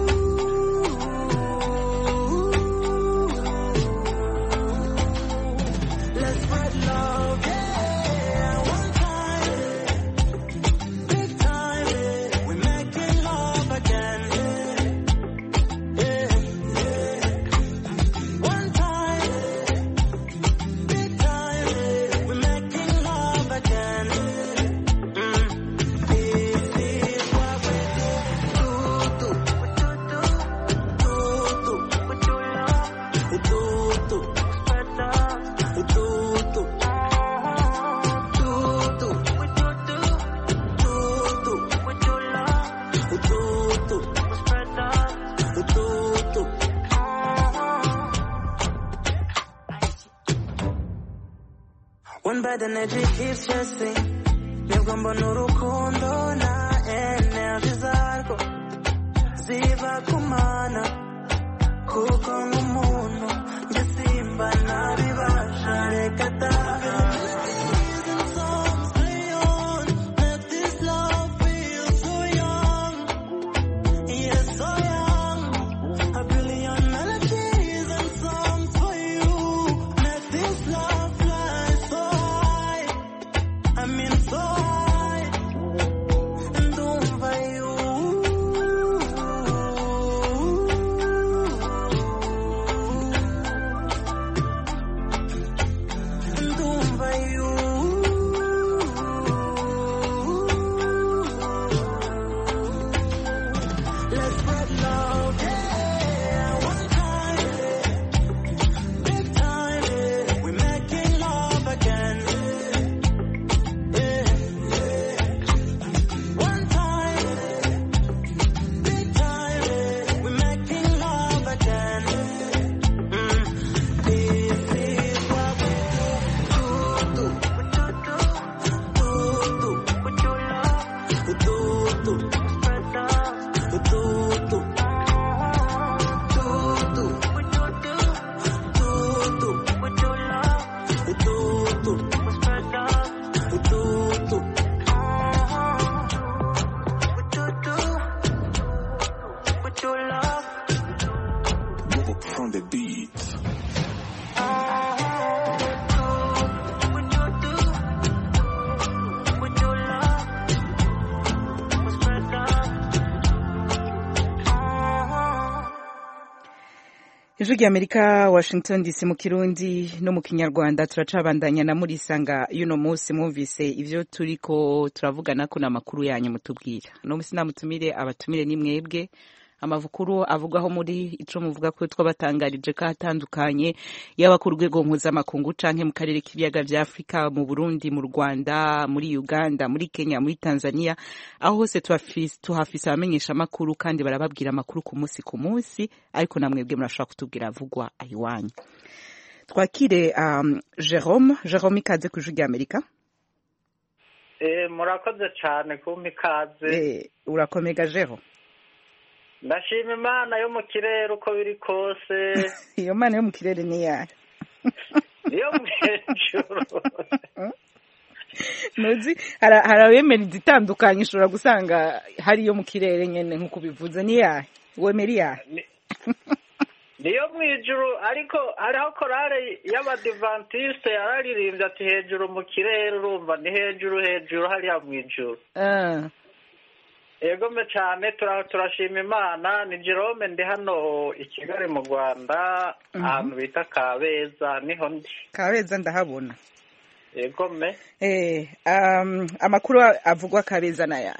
Let's spread love, yeah, one time, big time, yeah. We're making love again, yeah, yeah. One time, big time, yeah. We're making love again. Mm. This is what we do, do, do, do, do, with your love, do, do, spread love, do, do, do, do, with your do, do, do, with your love, do, do, spread love, do, do. One bad energy keeps chasing. nibwo mbona urukundo na energy zarwo ziva kumana kuko nk'umuntu njye simba nabibasha reka taha Yes, so young, a billion melodies and songs for you. Let this love fly so high. I mean so high. Ndumva you. Ndumva you. Let's spread love, yeah. One time, big time, yeah. We're making love again. Yeah, yeah. One time, big time, yeah. We're making love again. Mm. This is what we do, do, do, do, do, with your love, do, do, spread love. From the beat. ijwi ry'amerika washington dc mu kirundi no mu kinyarwanda turacabandanya na murisanga y'uno munsi mwumvise ivyo turiko turavugana ko n'amakuru yanyu mutubwira no munsi namutumire abatumire ni mwebwe amakuru avugwaho muri ico muvuga ko twabatangarije ko atandukanye yaba ku rwego mpuzamakungu canke mu karere k'ibiyaga vya afurika mu burundi mu rwanda muri uganda muri kenya muri tanzania aho hose tuhafise tuhafise abamenyesha amakuru kandi barababwira amakuru ku munsi ku munsi ariko na mwebwe murashobora kutubwira avugwa ayiwanyu twakire um, jerome jerome ikaze ku ijwi ry'amerika Eh, murakoze cyane kumpa ikaze Eh, urakomega jero ndashima imana yo mu kirere uko biri kose iyo mana yo mu kirere ni yayo niyo mu hejuru ntuzi hari hari abemera izitandukanye ushobora gusanga hari iyo mu kirere nyine nk'uko ubivuze ni yayo wemera iyayo niyo mu ijuru ariko hariho korale y'abadivantisite yararirimbye ati hejuru mu kirere urumva ni hejuru hejuru hariya mu ijuru Ah, egome cyane tura- turashima imana ni jerome ndi hano i kigali mu rwanda Mhm. ahantu bita kabeza niho ndi kabeza ndahabona egome Eh, um, amakuru avugwa kabeza na yayo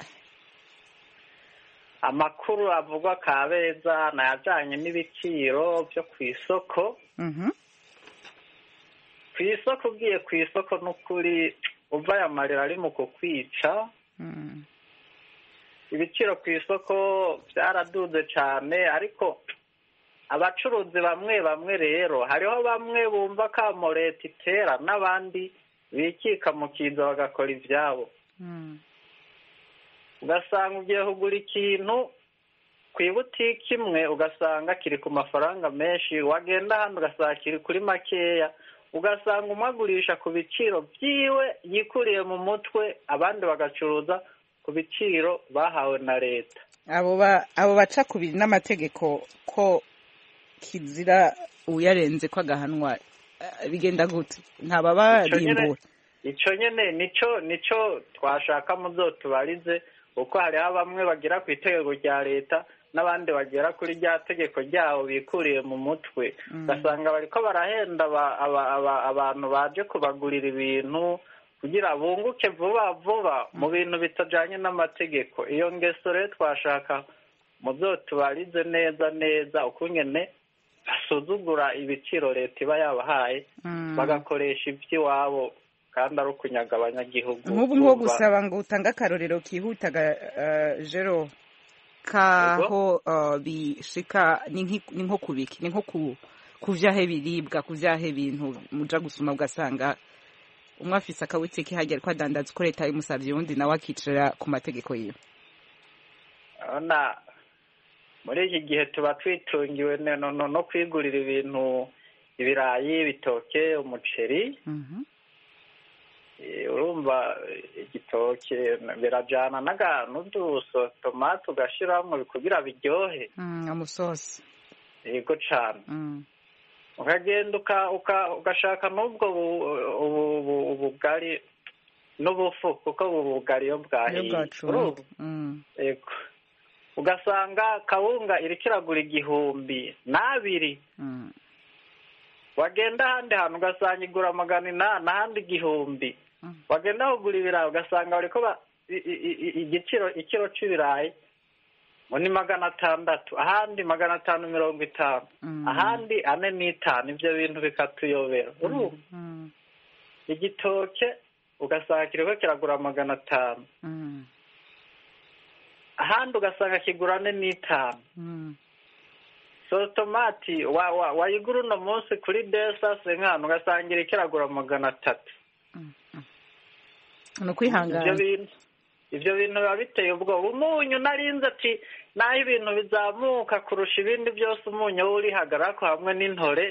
amakuru avugwa kabeza ni ayajyanye n'ibiciro byo ku isoko Mhm. ku isoko ugiye ku isoko n'ukuri uva aya marira ari mu kukwica Mm. ibiciro ku isoko byaraduze cyane ariko abacuruzi bamwe bamwe rero hariho bamwe bumva ko leta itera n'abandi bikika mu kiza bagakora ibyabo Mm. ugasanga ugiye kugura ikintu ku ibutiki imwe ugasanga kiri ku mafaranga menshi wagenda hano ugasanga kiri kuri makeya ugasanga umwe agurisha ku biciro byiwe yikuriye mu mutwe abandi bagacuruza ku biciro bahawe na leta abo ba abo baca ku biri n'amategeko ko kizira uyarenze ko agahanwa eh, bigenda gute ntababarimbura icyo nyine nicyo nicyo twashaka muzo tubarize kuko hariho bamwe bagera ku itegeko rya leta n'abandi bagera kuri rya tegeko ryabo bikuriye mu mutwe Mm. ugasanga bariko barahenda aba- aba- aba- abantu baje kubagurira ibintu kugira bunguke vuba vuba mu bintu bitajanye n'amategeko iyo ngeso rero twashaka muzo tubarize neza neza ukungene basuzugura ibiciro leta iba yabahaye Mm. bagakoresha iby'iwabo kandi ari ukunyaga abanyagihugu nk'ubu nko Urumva? gusaba ngo utange akarorero kihutaga eh, jero kaho eh, bishika ni nki- ni nko kubiki ni nko ku ku vyahe biribwa ku vyahe bintu muja gusuma ugasanga umwe afise akabutike hajya ariko adandaza uko leta yabimusavye uwundi nawe akicara ku mategeko yiwe urabona muri iki gihe tuba twitungiwe no- no no- no kwigurira ibintu ibirayi ibitoke umuceri Eh, urumva eh, igitoke birajana n'aganuduso tomate ugashiramwo kugira biryohe Mm, amusosi yego cane Mm. ukagenda uka- uka- ugashaka n'ubwo bu- ubu- ubu- ubugari n'ubufu kuko ubu bugari iyo iyo bwahiye bwacumba urumva Mm. yego ugasanga kawunga iriko iragura igihumbi n'abiri Mm. wagenda ahandi hantu ugasanga igura magana inani ahandi igihumbi wagenda kugura ibirayi ugasanga bariko ba- i- i- i- igiciro ikiro c'ibirayi ngo ni magana atandatu ahandi magana atanu mirongo itanu ahandi ane n'itanu ivyo bintu bikatuyobera urumva Mm. igitoke ugasanga kiriko kiragura magana atanu Mm. ahandi ugasanga kigura ane n'itanu Mm. so tomati wa- wa- wayigura uno munsi kuri desase nk'ahantu ugasanga iriko iragura magana atatu ni ivyo ukwihangana bintu ivyo bintu biba biteye ubwoba umunyu narinze ati naho ibintu bizamuka kurusha ibindi byose umunyu wo urihagarako hamwe n'intore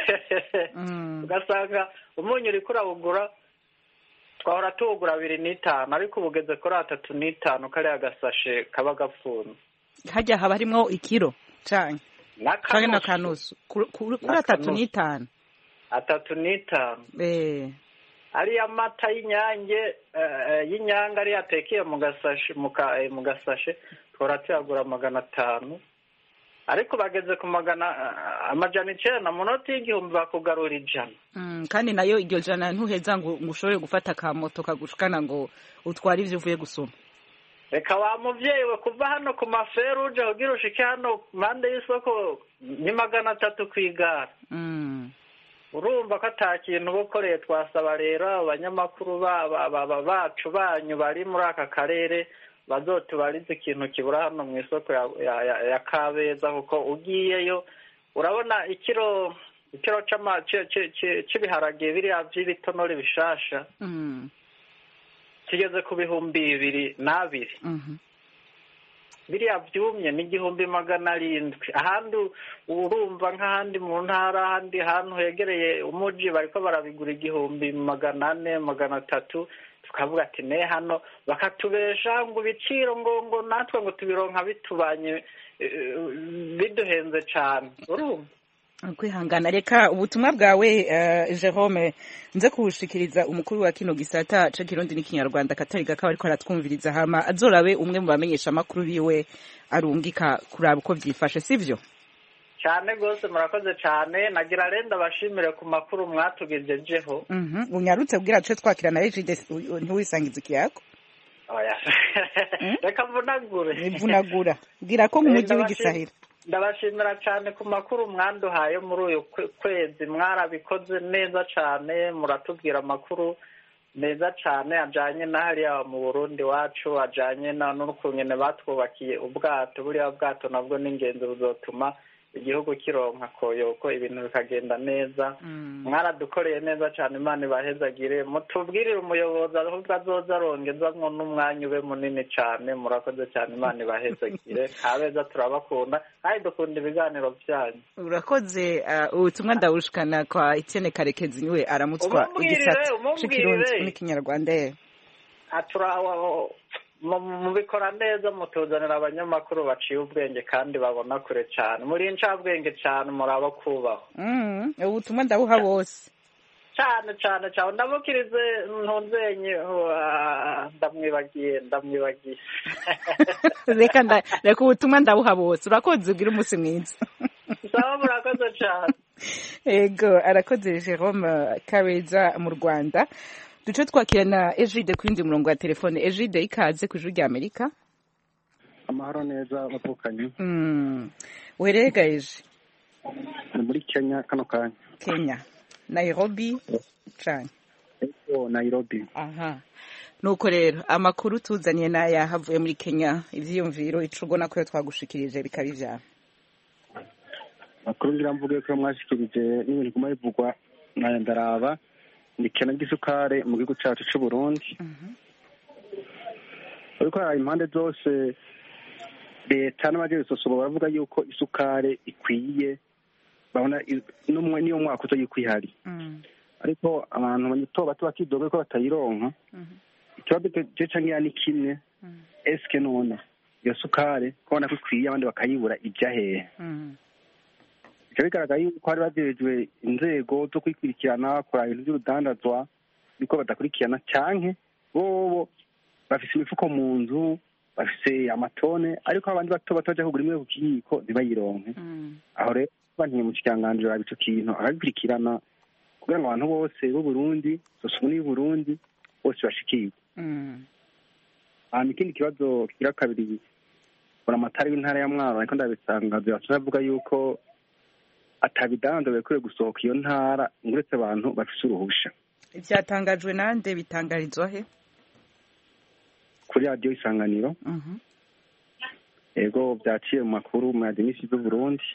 Mm. ugasanga umunyu uriko urawugura twahora tuwugura abiri n'itanu ariko ubu ugeze kuri atatu n'itanu kariya gasashe kaba gapfunze hajya haba harimwo ikiro canke canke n'akanusu n'akanusu Kuri- kuri kuri atatu N'akanusu. n'itanu atatu n'itanu Eh. ariya mata y'inyange eh, y'inyange ariyo atekeye mu gasashe mu ka- eh, mu gasashe twahora tuyagura magana atanu ariko bageze ku magana eh, amajana icenda mu noti y'igihumbi bakugarura ijana Mm, kandi nayo iryo jana ntuheza ngo ngo ushobore gufata akamoto kagushikana ngo utware ivyo uvuye gusoma reka wa muvyeyi we kuva hano ku maferuje kugira ushike hano impande y'isoko ni magana atatu kw'igare Mm. urumva ko ata kintu uba ukoreye twasaba rero abanyamakuru ba- ba- ba- ba- bacu banyu bari muri aka karere bazotubarize ikintu kibura hano mu isoko ya, ya, ya, ya kabeza kuko ugiyeyo urabona ikiro ikiro c'ama- ci- ci- ci- c'ibiharage biriya vy'ibitonore bishasha Mm. kigeze ku bihumbi bibiri n'abiri Mhm. biriya byumye ni igihumbi magana arindwi ahandi urumva nk'ahandi mu ntara ahandi hantu hegereye umuji bariko barabigura igihumbi magana ane magana atatu tukavuga ati ne hano bakatubesha ngo ibiciro ngo ngo natwe ngo tubironka bitubanye eh, biduhenze cane urumva kwihangana reka ubutumwa bwawe eh, Jerome nze kubushikiriza umukuru wa kino gisata ca kirundi n'ikinyarwanda katari gakaba ariko aratwumviriza hama azorabe umwe mu bamenyesha amakuru biwe arungika kuraba uko vyifashe sivyo cyane rwose murakoze cyane nagira renda bashimire ku makuru mwatugejejeho Mhm. unyarutse kugira tuce twakira na Egide ntiwisangize ikiyako oya reka mvunagure ivunagura bwira ko nk'umujyi w'igisahira ndabashimira cyane ku makuru mwanduhaye muri uyu kwe- kwezi mwarabikoze neza cyane muratubwira amakuru meza cyane ajyanye na hariya mu burundi wacu ajyanye na n'ukungene batwubakiye ubwato buriya bwato nabwo ni ingenzi buzotuma igihugu kironka koyoko ibintu bikagenda neza mwaradukoreye neza cyane imana ibahezagire mutubwirire umuyobozi ahubwo azoza arongezamwo n'umwanya ube munini cyane murakoze cyane imana ibahezagire kabeza turabakunda kandi dukunda ibiganiro byanyu urakoze uh, ubutumwa ndabushikana kwa Etienne Karekezi niwe aramutswa Umubwirire, igisata umubwirire. c'ikirundi n'ikinyarwanda eh. atura mu- mubikora neza mutuzanira abanyamakuru baciye ubwenge kandi babona kure cyane muri incabwenge cyane muraba kubahwa Mm, ubutumwa ndabuha bose cyane cyane cyane ndamukirize ntunzenye uh, ndamwibagiye ndamwibagiye reka nda- reka ubutumwa ndabuha bose urakoze ugira umunsi mwiza sawa murakoze cyane ego arakoze Jerome Kabeza mu Rwanda duce twakira na Egide ku yindi murongo wa telefone Egide ikaze ku ijuru rya Amerika amahoro neza bavukanye mm. weregaje ni muri kenya kano kanya Kenya Nairobi cane ego nairobi aha nuko rero amakuru tuzaniye n'aya havuye muri Kenya ivyiyumviro ico ubona ko yo twagushikirije bikaba ivyana makuru ngira mvuge ko mwashikirije n'ibintu biguma bivugwa nayo ndaraba ni ikena ry'isukari mu gihugu cyacu cy'u Burundi ariko hari impande zose leta n'abagize sosomo baravuga yuko isukari ikwiye babona n'umwe niyo mwaka uza yuko ihari ariko abantu bato bato bakidoga ko batayironka ikibazo cyo ngiya ni kimwe esike none iyo sukari kubona ko ikwiye abandi bakayibura ijya hehe bikaba bigaragara yuko hari bajejwe inzego zo kwikurikirana kuraba ibintu by'urudandazwa niko badakurikirana canke bobo bafise imifuko mu nzu bafise amatone ariko abandi bato bato baja kugura imwe ku kiyiko ntibayironke aho rero bantiye mu kiganganzira raba ico kintu akagikurikirana kugira ngo abantu bose b'uburundi sosumuni y'uburundi bose bashikirwe hanyuma ikindi kibazo kigira kabiri buramatari w'intara ya mwaro ariko ndabisangaza biratumye avuga yuko atabidandaza bikwiye gusohoka iyo ntara uretse abantu bafise uruhusha byatangajwe nande bitangarizwa he kuri radiyo isanganiro yego byaciye mu makuru mu yadimisi z'uburundi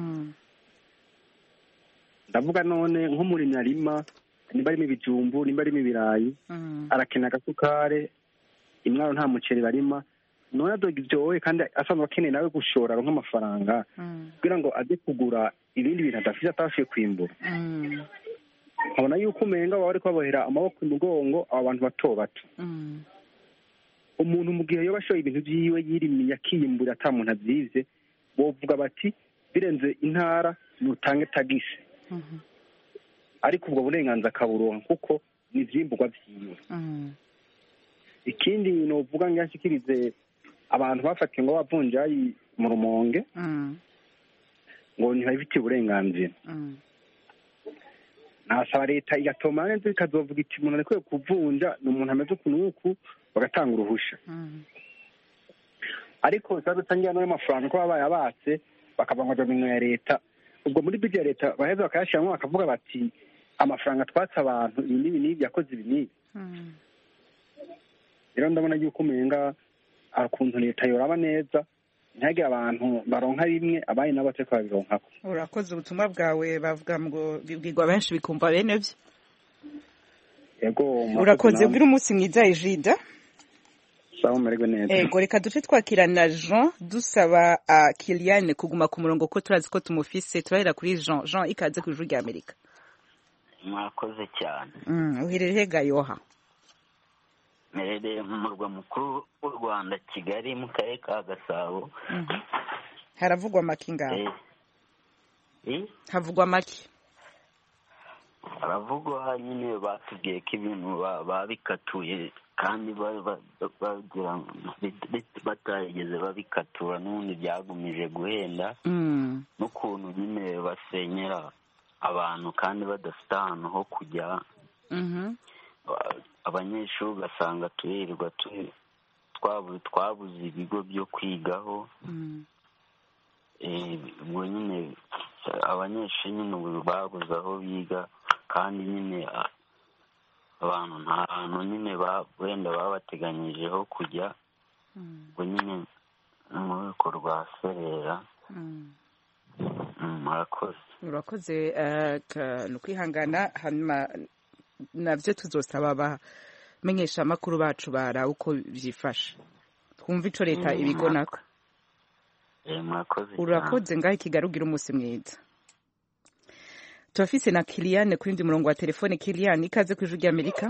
ndavuga none nk'umurimyi arima nimba arimo ibijumbu nimba arimo ibirayi arakenera agasukare imwaro nta muceri barima none adoga ibyowe kandi asanzwe akeneye nawe gushora aronka amafaranga kugira ngo ajye kugura ibindi bintu adafite atashoboye kwimbura nkabona yuko umenga baba bari kubabohera amaboko imugongo abo bantu bato bato umuntu mu gihe yoba ashoye ibintu byiwe yirimiye akiyimbura ata muntu abyize bovuga bati birenze intara nutange tagisi ariko ubwo burenganzira akaburonka kuko ni ivyimburwa vyiwe ikindi novuga ngo yashikirize abantu bafatiwe ngo bavunjayi mu rumonge ngo ntibabifitiye uburenganzira nasaba leta igatoma neza ikazovuga iti umuntu arekuye kuvunja ni umuntu ameze ukuntu uku bagatanga uruhusha ariko ikibazo cyangwa n'ayo mafaranga ko baba bayabatse bakavuga ngo minwe ya leta ubwo muri bidi ya leta baheza bakayashyiramo bakavuga bati amafaranga twatse abantu ibi n'ibi n'ibi yakoze ibi n'ibi rero ndabona yuko umenga ukuntu leta yoraba neza ntihagire abantu baronka rimwe abandi nabo batari babironkako urakoze ubutumwa bwawe bavuga ngo bibwirwa benshi bikumva bene byo yego urakoze bwira umunsi mwiza ejida sawa umererwe neza ego reka duce twakira na jean dusaba kiliane kuguma ku murongo ko turazi ko tumufise turahera kuri jean jean ikaze ku ijuru rya amerika mwakoze cyane uherereye gayoha mperereye mu murwa mukuru w'u rwanda kigali mu karere ka gasabo haravugwa make ngaho havugwa make haravugwa nyine batubwiye ko ibintu babikatuye kandi bagira batarigeze babikatura n'ubundi byagumije guhenda n'ukuntu nyine basenyera abantu kandi badafite ahantu ho kujya abanyeshuri ugasanga turirwa twabuze ibigo byo kwigaho ubwo nyine abanyeshuri nyine ubu babuze aho biga kandi nyine abantu nta hantu nyine wenda babateganyijeho kujya ngo nyine mu rwego rwa serera murakoze urakoze ni ukwihangana hanyuma nabyo tuzosaba abamenyesha amakuru bacu bara uko byifashe twumva icyo leta ibigonako urakoze ngaho ikigarugira umunsi mwiza turafise na Kiliane kuri ndi murongo wa telefone Kiliane ikaze ku ijuru ry'Amerika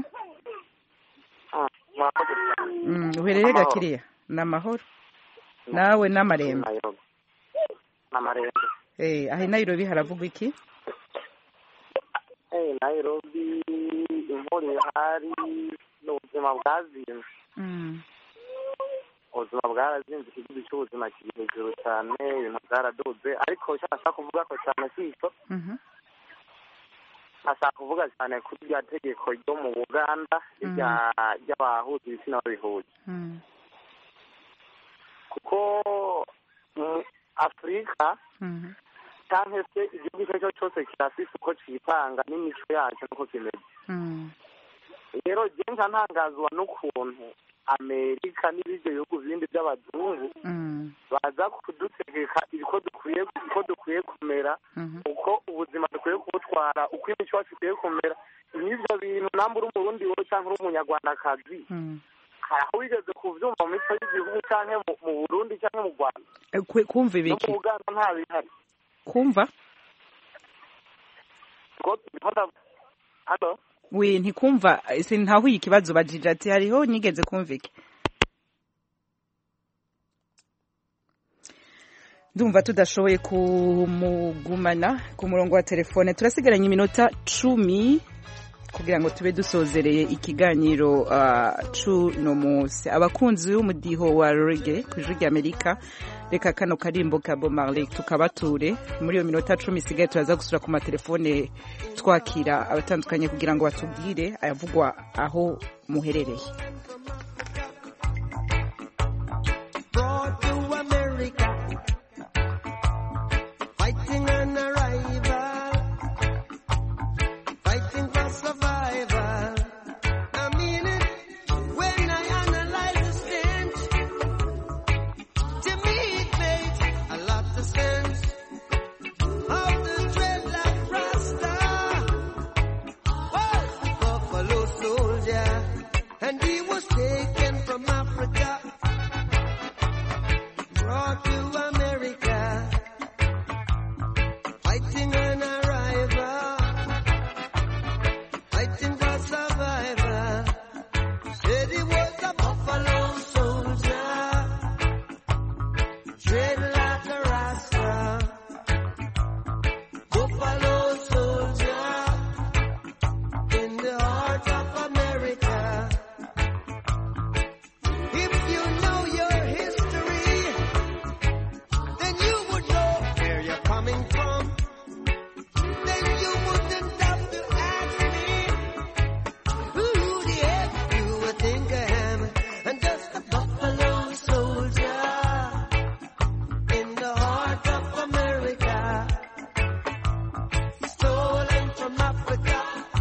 mm, uherereye gakiriya ni amahoro nawe n'amarembo eh aho Nairobi haravugwa iki eh Nairobi imvura ihari n'ubuzima bwazinze mm. ubuzima bwarazinze ikibazo cy'ubuzima kiri hejuru cyane ibintu byaraduze ariko icyo nashaka kuvuga ko cyane si icyo ashaka kuvuga cyane kuri rya tegeko ryo mu buganda ry'abahuza ibitsina babihuza kuko afurika cyangwa se igihugu icyo ari cyo cyose kirafise uko cyitanga n'imico yacyo n'uko kimeze rero nka ntangazwa n'ukuntu amerika n'ibindi bihugu bindi by'abazungu baza kudutegeka uko dukwiye uko dukwiye kumera uko ubuzima dukwiye kubutwara uko imico yacu ikwiye kumera nk'ibyo bintu namba uri umurundi wowe cyangwa uri umunyarwandakazi hari aho wigeze kubyumva mu mico y'igihugu cyangwa mu- mu burundi cyangwa mu rwanda Eh, kwe- kumva no ibiki mu uganda nta bihari kumva Ngo- ngo nda- hano we ntikumva sintahuye ikibazo bajije ati hariho nigeze kumva iki ndumva tudashoboye kumugumana ku murongo wa telefone turasigaranye iminota cumi kugira ngo tube dusozereye ikiganiro uh, cuno munsi abakunzi b'umudiho wa rege ku ijwi ry'amerika reka kano karimbo ka Bob Marley tukabature muri iyo minota cumi isigaye turaza gusura ku matelefone twakira abatandukanye kugira ngo batubwire ayavugwa aho muherereye brought to America, fighting an arrival, fighting for survival. I mean it when I analyze the stench. To me, it makes a lot of sense. Of the dreadlock rasta was the buffalo soldier, and he was taken from Africa brought to America, fighting an arrival, fighting for survival. Said he was a buffalo soldier, dreadlock a rasta, buffalo soldier in the heart of America. If you know your history, then you would know where you're coming from. Then you wouldn't have to ask me who the heck you would think I am. I'm just a buffalo soldier in the heart of America, stolen from Africa,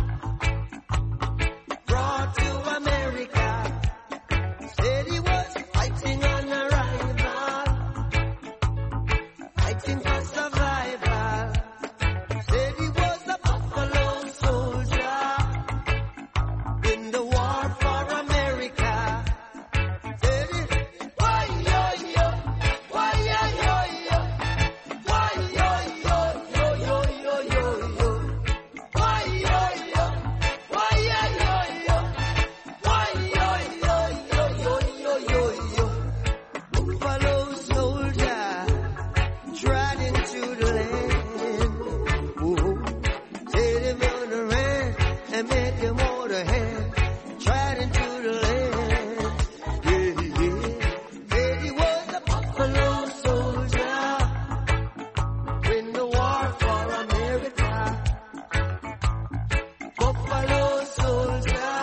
brought to America. Said he was fighting on arrival, fighting for survival. Said he was a buffalo soldier in the war for America. Said he, why yo yo, why yo yo yo, why yo yo yo yo yo yo yo, why yo yo, why yo yo yo. Why, yo, yo, yo, yo, yo, yo, yo. Buffalo soldier, trot into the land. Whoa. Say them on the ran and make them all the hand. Trot into the land. Yeah, yeah. Said he was a buffalo soldier in the war for America. Buffalo soldier.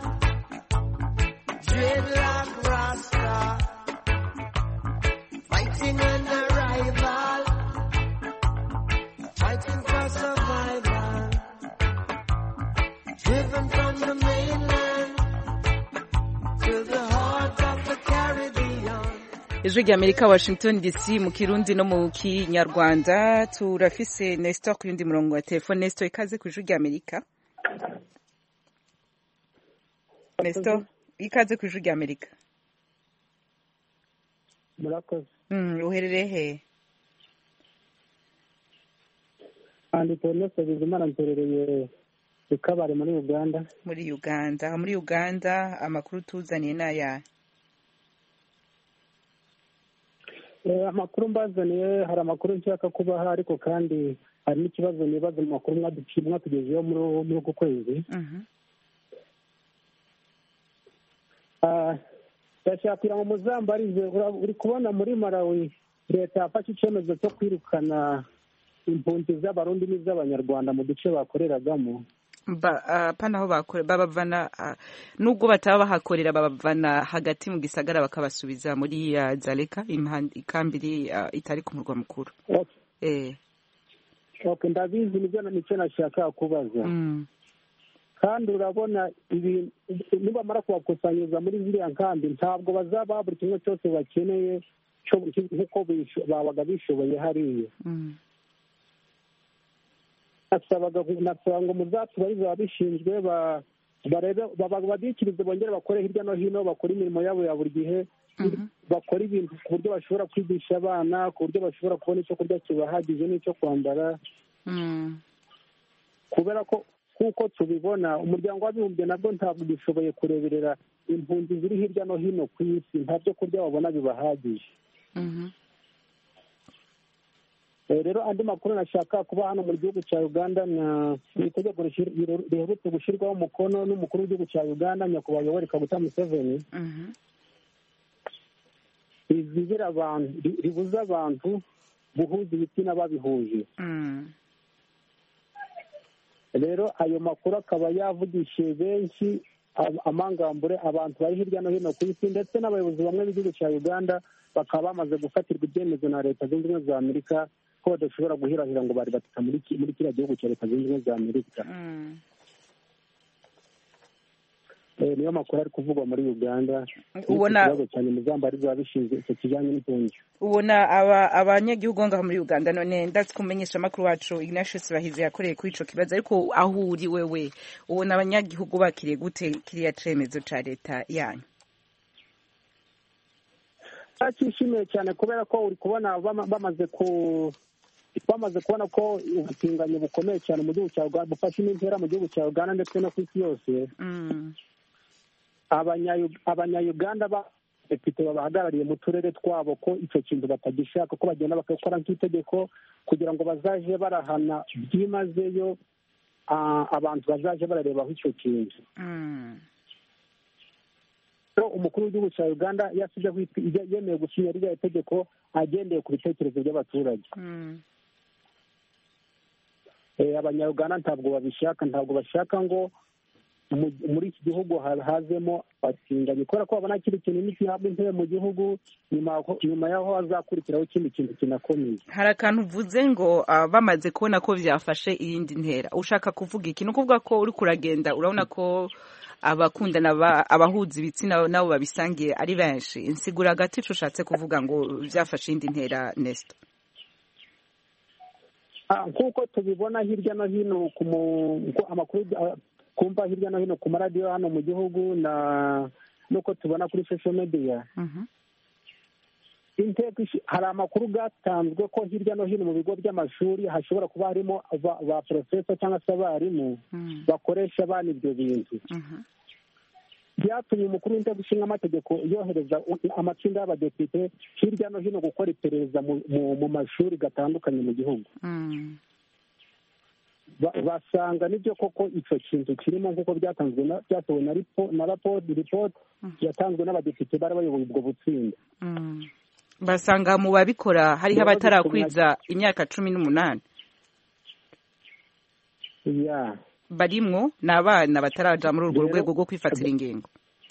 Dreadlock Rasta, fighting an arrival, fighting for survival, driven from the mainland to the heart of the Caribbean. ijwi ry'amerika washington dc mu kirundi no mu kinyarwanda turafise nestor ku yundi murongo wa telefone nestor ikaze ku ijwi ry'amerika nestor ikaze ku ijwi ry'amerika murakoze Mm, uherereye he kandi ponese bizimana mperereye i kabare muri uganda muri uganda muri uganda amakuru tuzaniye ni ayahe Eh, amakuru mbazaniye hari amakuru nshaka kubaha ariko kandi hari n'ikibazo nibaza mu makuru mwaduciye mwatugejeho muri muri uku kwezi Ah, ndashaka kugira ngo muzambarize ura- uri kubona muri malawi leta yafashe icyemezo cyo kwirukana impunzi z'abarundi n'iz'abanyarwanda mu duce bakoreragamo Ba- ah, pana aho bakore babavana ah, nubwo bataba bahakorera babavana hagati mu gisagara bakabasubiza muri ah, zaleka imihanda- ikambi iri ah, itari ku murwa mukuru eh okay ndabizi nibyo na- nicyo nashaka kubaza kandi urabona ibi nibamara kubakusanyiriza muri ziriya nkambi ntabwo bazaba buri kimwe cyose bakeneye cyo- nk'uko bisho- babaga bishoboye hariya nasabaga nasaba ngo muzatubarize ababishinzwe ba- barebe baba- babikirize bongere bakore hirya no hino bakore imirimo yabo ya buri gihe bakora ibintu ku buryo bashobora kwigisha abana ku buryo bashobora kubona icyo kurya kibahagije n'icyo kwambara kubera ko nk'uko tubibona umuryango w'abibumbye nabwo ntabwo gishoboye kureberera impunzi ziri hirya no hino ku isi nta byo kurya babona bibahagije Eh, rero andi makuru nashaka kuba hano mu gihugu cya uganda na ni itegeko rishir- riher- riherutse gushyirwaho umukono n'umukuru w'igihugu cya uganda nyakubahwa yoweri kaguta museveni rizigira abantu ri- ribuza abantu guhuza ibitsina babihuje rero ayo makuru akaba yavugishije benshi am- amangambure abantu bari hirya no hino ku isi ndetse n'abayobozi bamwe b'igihugu cya uganda bakaba bamaze gufatirwa ibyemezo na leta zunze ubumwe za amerika ko badashobora guhirahira ngo bari batita muri ki- muri kiriya gihugu cya leta zunze ubumwe za amerika Eh, niyo makuru ari kuvugwa muri uganda Ubona- ikibazo cyane muzamba ari biba bishinzwe icyo kijyanye n'impunzi ubona aba abanyagihugu ngaho muri uganda none ndatse kumenyesha amakuru wacu ignatius bahizi yakoreye kuri ico kibazo ariko aho uri wewe ubona abanyagihugu bakiriye gute kiriya cemezo ca leta yanyu cyishimiye cyane kubera ko uri kubona bama- bamaze ku bamaze kubona ko ubutinganyi bukomeye cyane mu gihugu cya uganda bufashe n'intera mu gihugu cya uganda ndetse no ku isi yose Abanya- abanyayuganda badepite babahagarariye mu turere twabo ko icyo kintu batagishaka ko bagenda bakakora nk'itegeko kugira ngo bazaje barahana byimazeyo ah, abantu bazaje bararebaho icyo kintu rero umukuru w'igihugu cya uganda yasibye yemeye gusinya ririya tegeko agendeye ku bitekerezo by'abaturage Eh, abanyarwanda ntabwo babishaka ntabwo bashaka ngo mu- muri iki gihugu ha- hazemo abatinganyi kubera ko babona kiri kintu n'igihabwa intebe mu gihugu nyuma aho- nyuma y'aho hazakurikiraho ikindi kintu kinakomeye hari akantu uvuze ngo ah, bamaze kubona ko byafashe iyindi ntera ushaka kuvuga iki ni ukuvuga ko uri kuragenda urabona ko abakundana ba- abahuza ibitsina nabo babisangiye ari benshi insigura hagati ico ushatse kuvuga ngo byafashe iyindi ntera nesito Ah, nk'uko tubibona hirya no hino ku mu- uko amakuru ah, kumva hirya no hino ku maradiyo hano mu gihugu na n'uko tubona kuri social media inteko ishi- hari amakuru gatanzwe ko hirya no hino mu bigo by'amashuri hashobora kuba harimo ba ba porofesa cyangwa se abarimu bakoresha abana ibyo bintu byatumye umukuru w'inteko ishinga amategeko yohereza u- amatsinda y'abadepite hirya no hino gukora iperereza mu- mu- mu mashuri gatandukanye mu gihugu Ba- basanga nibyo koko icyo kintu kirimo nk'uko byatanzwe na- byasohowe na ripo- na rapoti ripoti yatanzwe n'abadepite bari bayoboye ubwo butsinda basanga mu babikora hariho Rero abatarakwiza imyaka cumi n'umunani ya barimwo ni abana bataraja muri urwo rwego rwo kwifatira ingingo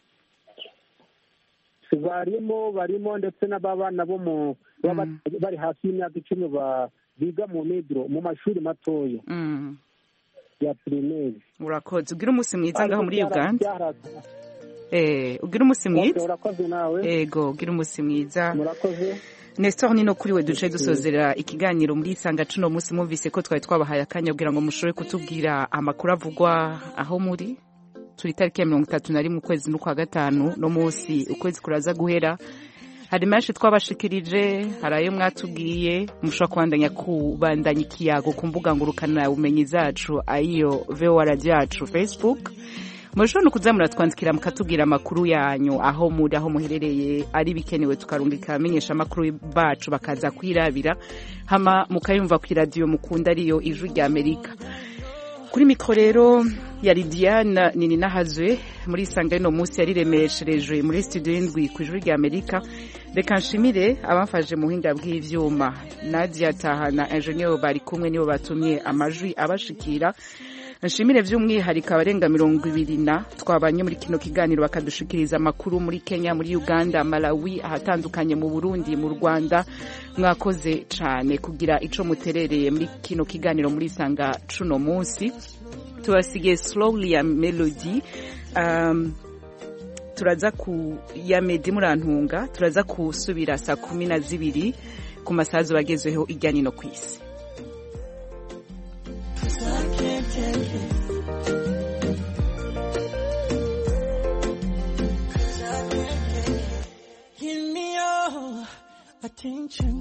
barimo barimo ndetse n'ababana bo mu baba bari hasi y'imyaka icumi ba- biga mu migiro mu mashuri matoya Mm. ya pirimeri urakoze ugira umunsi mwiza ngaho muri Ariko byara- uganda byara- Eh, ugira umunsi mwiza Okay, urakoze nawe ego ugira umunsi mwiza murakoze Nestor nino kuri we duce dusozera ikiganiro muri isanga cuno munsi mwumvise ko twari twabahaye akanya kugira ngo mushobore kutubwira amakuru avugwa aho muri turi tariki ya mirongo itatu na rimwe ukwezi n'ukwa gatanu no munsi ukwezi kuraza guhera hari menshi twabashikirije hari ayo mwatubwiye mushobora kubandanya kubandanya ikiyago ku mbuga ngurukana bumenyi zacu ayiyo voa radio yacu facebook mushobora no kuza muratwandikira mukatubwira amakuru yanyu aho muri aho muherereye ari bikenewe tukarungika abamenyesha amakuru bacu bakaza kwirabira hama mukayumva ku iradiyo mukunda ariyo ijwi rya amerika kuri mikoro rero yari diana nini nahazwe muri isanga y'uno munsi yariremesherejwe muri studio y'indwi ku ijwi rya amerika reka nshimire abamfashe mu buhinga bw'ivyuma nadia taha na enjeniyeri bari kumwe nibo batumye amajwi abashikira nshimire by'umwihariko abarenga mirongo ibiri na twabanye muri kino kiganiro bakadushikiriza amakuru muri kenya muri uganda malawi ahatandukanye mu burundi mu rwanda mwakoze cyane kugira ico muterereye muri kino kiganiro muri isanga cuno munsi tubasigiye slowly ya melody um, turaza ku ya medi murantunga turaza kusubira saa kumi na zibiri ku masaha bagezweho ijyanye no ku isi attention